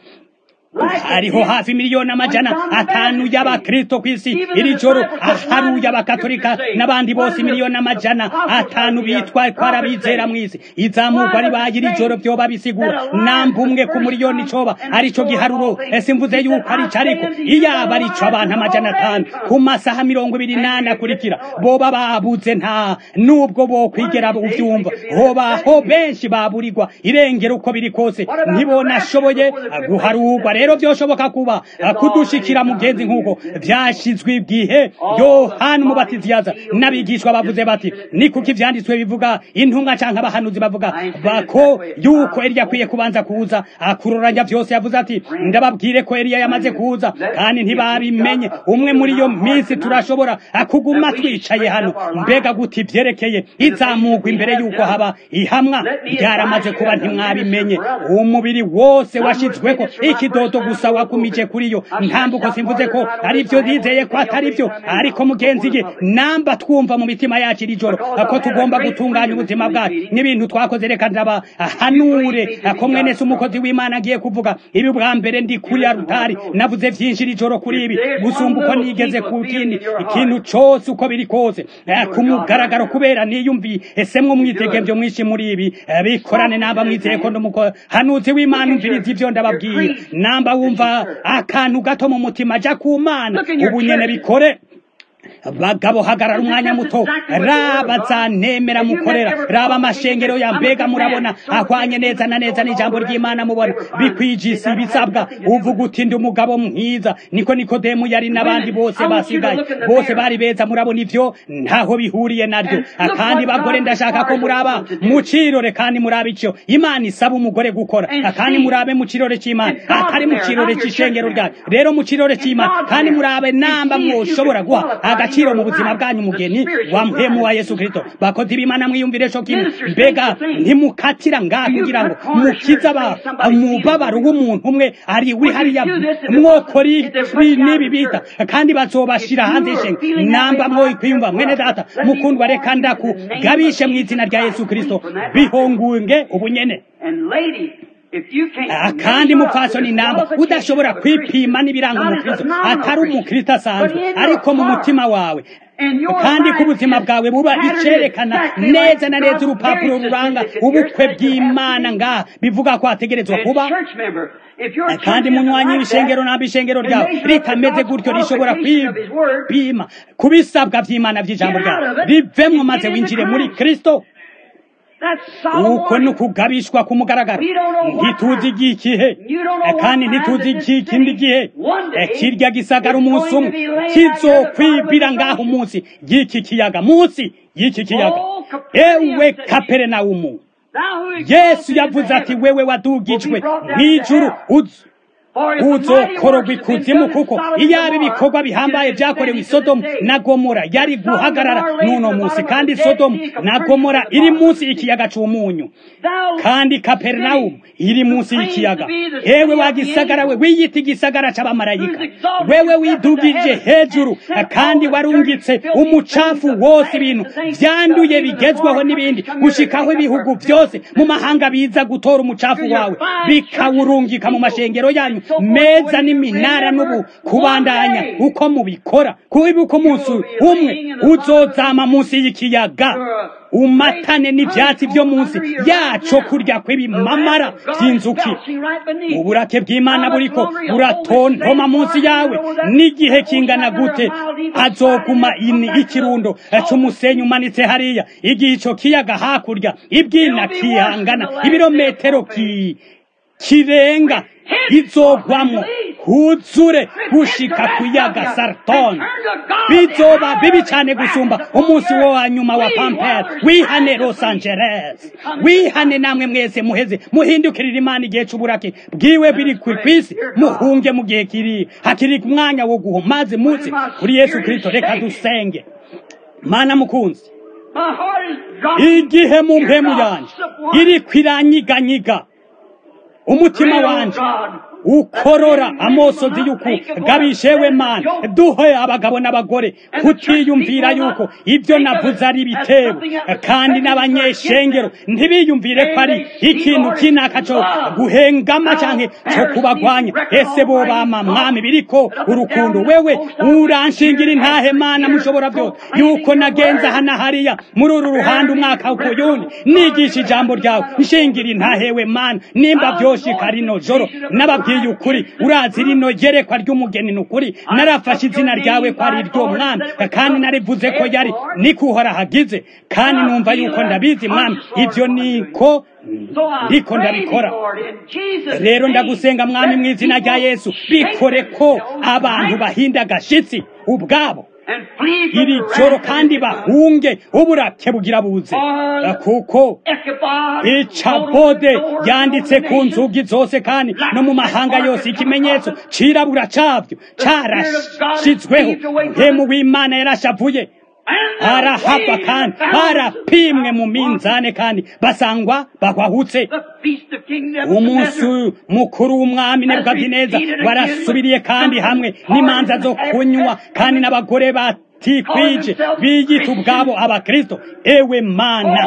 hariho hafi miliyoni amajana atanu y'abakristo ku isi iri joro haruye abakatolika n'abandi bose miliyoni amajana atanu bitwa ko ari abizera mu isi izamurwa ribaye iri joro vyoba bisigura namba umwe ku miliyoni coba arico giharuro ese mvuze yuko arico ariko iyaba arico abantu amajana atanu ku masaha mirongo ibiri n'ane akurikira boba babuze nta nubwo bokwigera uvyumva hobaho benshi baburirwa irengero uko biri kose ntibonashoboye guharurwa rero vyoshoboka kuba kudushikira mugenzi nk'uko vyashizwe igihe yohana umubatizi yaza n'abigishwa bavuze bati ni kuko ivyanditswe bivuga intumwa canke abahanuzi bavuga bako yuko eliya akwiye kubanza kuza akuroranya vyose yavuze ati ndababwire ko eliya yamaze kuza kandi ntibabimenye umwe muri iyo minsi turashobora kuguma twicaye hano mbega guti vyerekeye izamugwa imbere yuko haba ihamwa ryaramaze kuba ntimwabimenye umubiri wose washizweko ikidodo gusa wakumije kuri yo ntambuko simvuze ko ari vyo nizeye ko atari vyo ariko mugenzi ge namba twumva mu mitima yacu iri joro ko tugomba gutunganya ubuzima bwacu n'ibintu twakoze reka ndaba hanure ko mwene se umukozi w'imana agiye kuvuga ibi bwa mbere ndi kuri ya rutari navuze vyinshi iri joro kuri ibi gusumba uko nigeze ku kindi ikintu cose uko biri kose Eh, ku mugaragaro kubera niyumvi esemwe umwitegevyo mwinshi muri ibi eh, bikorane namba mwizeye ko ndumuhanuzi w'imana umviriza ivyo ndababwira namba wumva akantu gato mu mutima ja ku mana ubu nyene bikore bagabo hagarara umwanya muto raba zanemera mukorera raba amashengero ya mbega murabona ahwanye neza na neza n'ijambo ry'imana mubona bikwijisi ibisabwa uvuga uti ndi umugabo mwiza niko nikodemu yari n'abandi bose basigaye bose bari beza murabona ivyo ntaho bihuriye naryo kandi bagore ndashaka ko muraba mu cirore kandi muraba ico imana isaba umugore gukora kandi murabe mu cirore c'imana atari mu cirore c'ishengero ryayo rero mu cirore c'imana kandi murabe namba mwoshobora guha agaciro mu buzima bwanyu umugeni wa mpemu wa yesu kristo bakozi b'imana mwiyumvire co kimwe mbega ntimukatira ngaha kugira ngo mukize aba- umubabaro w'umuntu umwe ari uri hariya mwokora ibi n'ibi bita kandi bazobashira hanze y'ishenga namba mwokwiyumva mwene data mukundwa reka ndakugabishe mu izina rya yesu kristo bihongunge ubunyene And lady, if you can't Ah, kandi mupfasoni namba udashobora kwipima n'ibiranga umukristo atari umukristo asanzwe ariko mu mutima wawe kandi ko ubuzima bwawe buba icerekana neza na neza urupapuro ruranga ubukwe bw'imana ngaha bivuga ko hategerezwa kuba kandi munywanyi w'ishengero ntabwo ishengero ryawe ritameze gutyo rishobora kwipima ku bisabwa by'imana by'ijambo ryawe rivemwo maze winjire muri kristo uko ni ukugabishwa ku mugaragaro ntituzi igihe kandi ntituzi ikindi gihe kirya gisagara umunsi umwe kizokwibira ngaho umunsi y'iki kiyaga munsi y'iki kiyaga ewe kaperinawumu yesu yavuze ati wewe wadugijwe mw'ijuru uzu uzokorogwa ikuzimu kuko iyaba ibikorwa bihambaye byakorewe isodomu na gomora yari guhagarara n'uno munsi kandi sodomu na gomora iri munsi y'ikiyaga c'umunyu kandi kaperinawumu iri munsi y'ikiyaga ewe wagisagara we wiyita igisagara c'abamarayika wewe widugije hejuru kandi warungitse umucafu wose ibintu vyanduye bigezweho n'ibindi gushikaho ibihugu vyose mu mahanga biza gutora umucafu wawe bikawurungika mu mashengero yanyu meza n'iminara n'ubu kubandanya uko mubikora kubibuka umunsi umwe uzozama munsi y'ikiyaga umatane n'ibyatsi byo munsi yaco kurya kw'ibimamara by'inzuki uburake bw'imana buriko buratontoma munsi yawe n'igihe kingana gute azoguma ini ikirundo c'umusenyi umanitse hariya igihe ico kiyaga hakurya ibwina kihangana ibirometero ki kirenga izogwamwo huzure gushika kuyaga sarton bizoba bibi cyane gusumba umunsi wo wa nyuma wa pampere wihane los angeles wihane namwe mwese muheze muhindukirira imana igihe c'uburake bwiwe biri kw'isi muhunge mu gihe kiri hakiri umwanya wo guha maze muze kuri yesu kristo reka dusenge mana mukunzi igihe mu mpemu yanje iri kwiranyiganyiga umutima wanje ukorora amosozi y'uku gabishewe mana duhe abagabo n'abagore kutiyumvira yuko ibyo navuze ari ibitebo kandi n'abanyeshengero ntibiyumvire ko ari ikintu kinaka cyo guhengama canke cyo kubagwanya ese bo bama mwami biriko urukundo wewe uranshingira intahe mana mushobora byose yuko nagenza hana hariya muri uru ruhande umwaka ukuyundi nigisha ijambo ryawe nshingira intahewe mana nimba byoshika rino joro nababwiye nababwiye ukuri urazi rino yerekwa ry'umugeni ni ukuri narafashe izina ryawe ko ari iryo mwami kandi narivuze ko yari niko uhora hagize kandi numva yuko ndabizi mwami ibyo niko ndiko ndabikora rero ndagusenga mwami mu izina rya yesu bikore ko abantu bahinda agashitsi ubwabo iri joro kandi bahunge uburake bugira buze kuko icabode yanditse ku nzugi zose kandi no mu mahanga yose ikimenyetso cirabura cabyo carashizweho mpemu w'imana yarashavuye arahava kandi barapimwe mu minzane kandi basangwa bahwahutse umunsi mukuru w'umwami nebukadineza warasubiriye kandi hamwe n'imanza zo kunywa kandi n'abagore batikwije biyita ubwabo abakristo ewe mana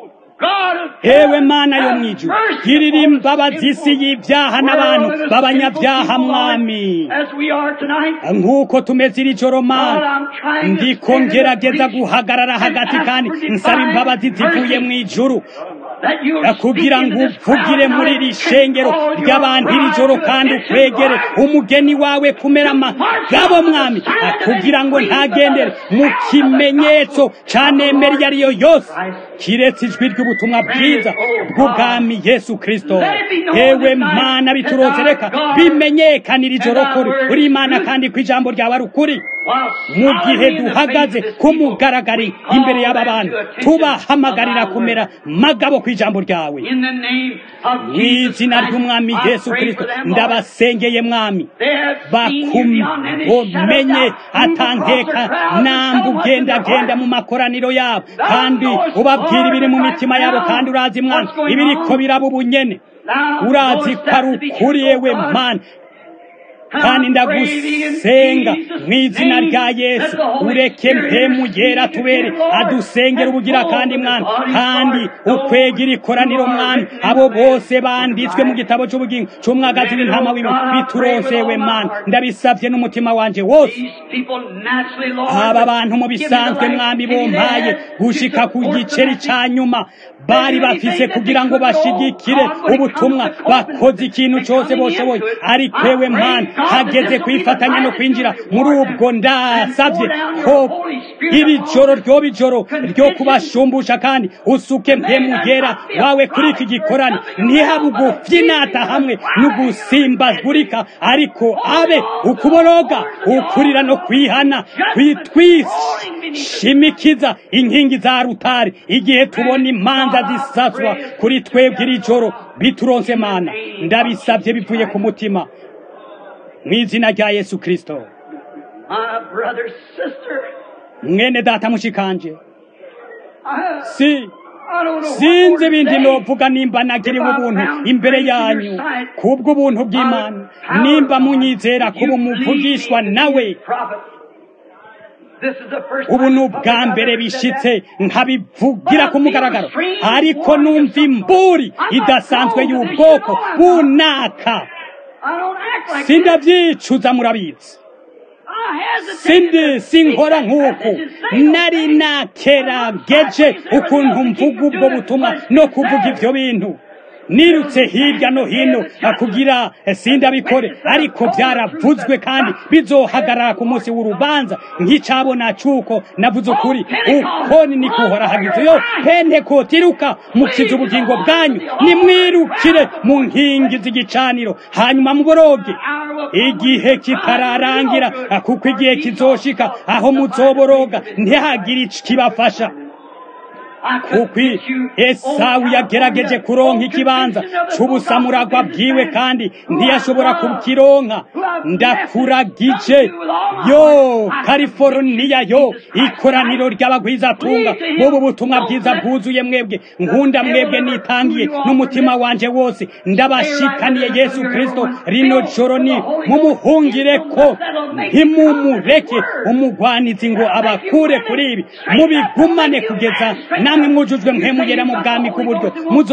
ewe mana yo mwijuru girira imbabazi isi y'ibyaha n'abantu b'abanyabyaha mwami nk'uko tumeze iri joro mana ndiko ngerageza guhagarara hagati kandi nsaba imbabazi zivuye mu ijuru kugira ngo uvugire muri iri shengero ry'abantu iri joro kandi ukwegere umugeni wawe kumera amagabo mwami kugira ngo ntagendere mu kimenyetso ca nemeri iyo ariyo yose kiretse ijwi ry'ubutumwa bwiza bw'ubwami yesu kristo ewe mana biturose reka bimenyekanira ijoro kuri uri imana kandi ko ijambo ryawe ari ukuri mu gihe duhagaze kumugaragari imbere y'aba bantu tubahamagarira kumera magabo ku ijambo ryawe mu izina ry'umwami yesu kristo ndabasengeye mwami bakumenye atankeka namba ugendagenda mu makoraniro yabo kandi ubabwira ibiri mu mitima yabo kandi urazi mwana ibiriko biraba ubunyene urazi ko ari ukuri yewe mana kandi ndagusenga mu izina rya yesu ureke mpemu yera tubere adusengera ubugira kandi mwami kandi ukwegera ikoraniro mwami abo bose banditswe mu gitabo cy'ubugingo cy'umwagazi w'intama w'imana bituronsewe mana ndabisabye n'umutima wanje wose aba bantu mu bisanzwe mwami bompaye gushika ku giceri ca nyuma bari bafise kugira ngo bashigikire ubutumwa bakoze ikintu cyose boshoboye ariko ewe mana hageze kwifatanya no kwinjira muri ubwo ndasavye ko iri joro ryoba ijoro ryo kubashumbusha kandi usuke mpemugera wawe kuri iki gikorane ntihabe ugufyinata hamwe n'ugusimbagurika ariko abe ukuboroga ukurira no kwihana kwitwishimikiza inkingi za rutare igihe tubona imanza zisaswa kuri twebwe iri joro bituronse mana ndabisabye bivuye ku mutima mu izina rya yesu kirisito mwene data mushikanje si sinzi ibindi novuga nimba nagiriwe ubuntu imbere yanyu kubwo ubuntu bw'imana nimba munyizera kuba umuvugishwa nawe ubu ni ubwa mbere bishitse nkabivugira ku mugaragaro ariko numva imburi idasanzwe y'ubwoko bunaka sindabyicuza murabizi sindi sinkora nk'uku nari nakerageje ukuntu mvuga ubwo butumwa no kuvuga ibyo bintu nirutse hirya no hino kugira sindabikore ariko byaravuzwe kandi bizohagarara ku munsi w'urubanza nk'icabona cyuko navuze ukuri uko ni kuhora hagize yo pentekoti iruka mukiza ubugingo bwanyu nimwirukire mu nkingi z'igicaniro hanyuma muboroge igihe kitararangira kuko igihe kizoshika aho muzoboroga ntihagire ikibafasha kuko esawu yagerageje kuronka ikibanza cy'ubusamuragwa bwiwe kandi ntiyashobora kukironka ndakuragije yo californiya yo ikoraniro ry'abagwizatunga bubu butumwa bwiza bwuzuye mwebwe nkunda mwebwe nitangiye n'umutima wanje wose ndabashikaniye yesu kirisito rino joro ni mumuhungire ko ntimumureke umugwanizi ngo abakure kuri ibi mubigumane kugeza namwe mwujujwe mwemugera mu bwami k'uburyo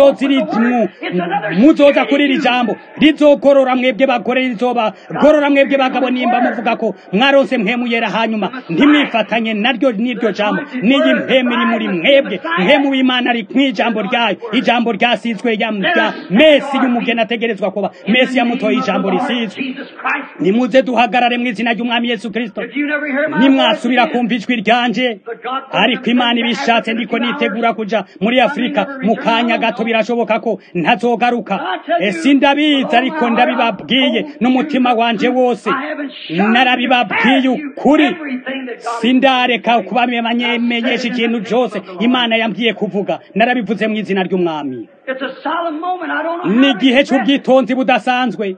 muzoza kuri iri jambo rizogorora mwebwe bagore rizobagorora mwebwe bagabo nimba muvuga ko mwaronse mwemuyera hanyuma ntimwifatanye naryo n'iryo jambo n'iyi mpemu iri muri mwebwe mpemu w'imana ari mw'ijambo ryayo ijambo ryasizwe ya mesi y'umugeni ategerezwa kuba mesi yamutoye ijambo risizwe nimuze duhagarare mu izina ry'umwami yesu kirisito nimwasubira kumva ijwi ryanje ariko imana ibishatse ndiko nitegura kuja muri afurika mu kanya gato birashoboka ko ntazogaruka sindabizi ariko ndabibabwiye n'umutima wanje wose narabibabwiye ukuri sindareka kubamenyesha ikintu cyose imana yambwiye kuvuga narabivuze mu izina ry'umwami ni igihe cy'ubwitonzi budasanzwe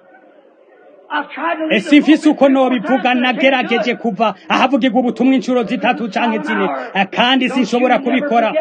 sifise uko nobivuga nagerageje kuva ahavugirwa ubutumwa inshuro zitatu canke zine kandi sinshobora kubikora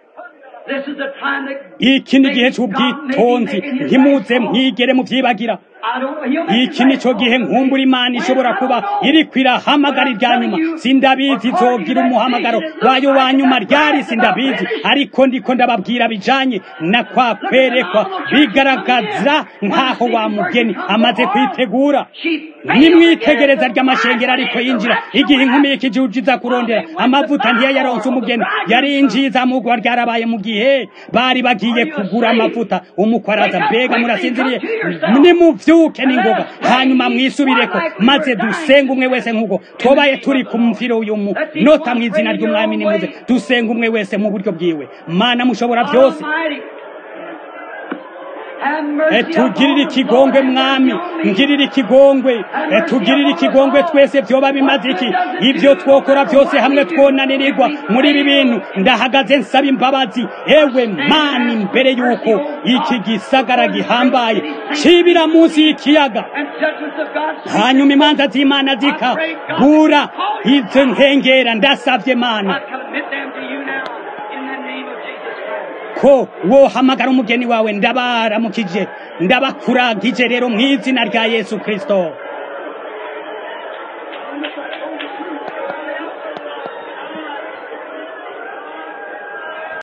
iki ni igihe cy'ubwitonzi ntimuze mwigere muvyibagira iki nico gihe nkumbura imana ishobora kuba iriko irahamagara irya nyuma sindabizi izogira umuhamagaro wayo wa nyuma ryari sindabizi ariko ndiko ndababwira bijanye na kwa kwerekwa bigaragaza nk'aho wa mugeni amaze kwitegura nimwitegereza ry'amashengero ariko yinjira igihe inkumi y'ikijuju iza kurondera amavuta ntiyayaronse umugeni yarinjiye izamugwa ryarabaye mu gihe bari bagiye kugura amavuta umukwe araza mbega murasinziriye nimuvyuke n'ingoga hanyuma mwisubireko maze dusenga umwe wese nk'uko twobaye turi ku mviro uyu munota mu izina ry'umwami nimuze dusenga umwe wese mu buryo bwiwe mana mushobora byose tugirire ikigongwe mwami ngirire ikigongwe tugirire ikigongwe twese byoba bimaze iki ibyo twokora byose hamwe twonanirirwa muri ibi bintu ndahagaze nsaba imbabazi ewe mani mbere y'uko iki gisagara gihambaye kibira munsi y'ikiyaga hanyuma imanza z'imana zikabura izo nkengera ndasabye mana ko wohamagara umugeni wawe ndabaramukije ndabakuragije rero mu izina rya yesu kirisito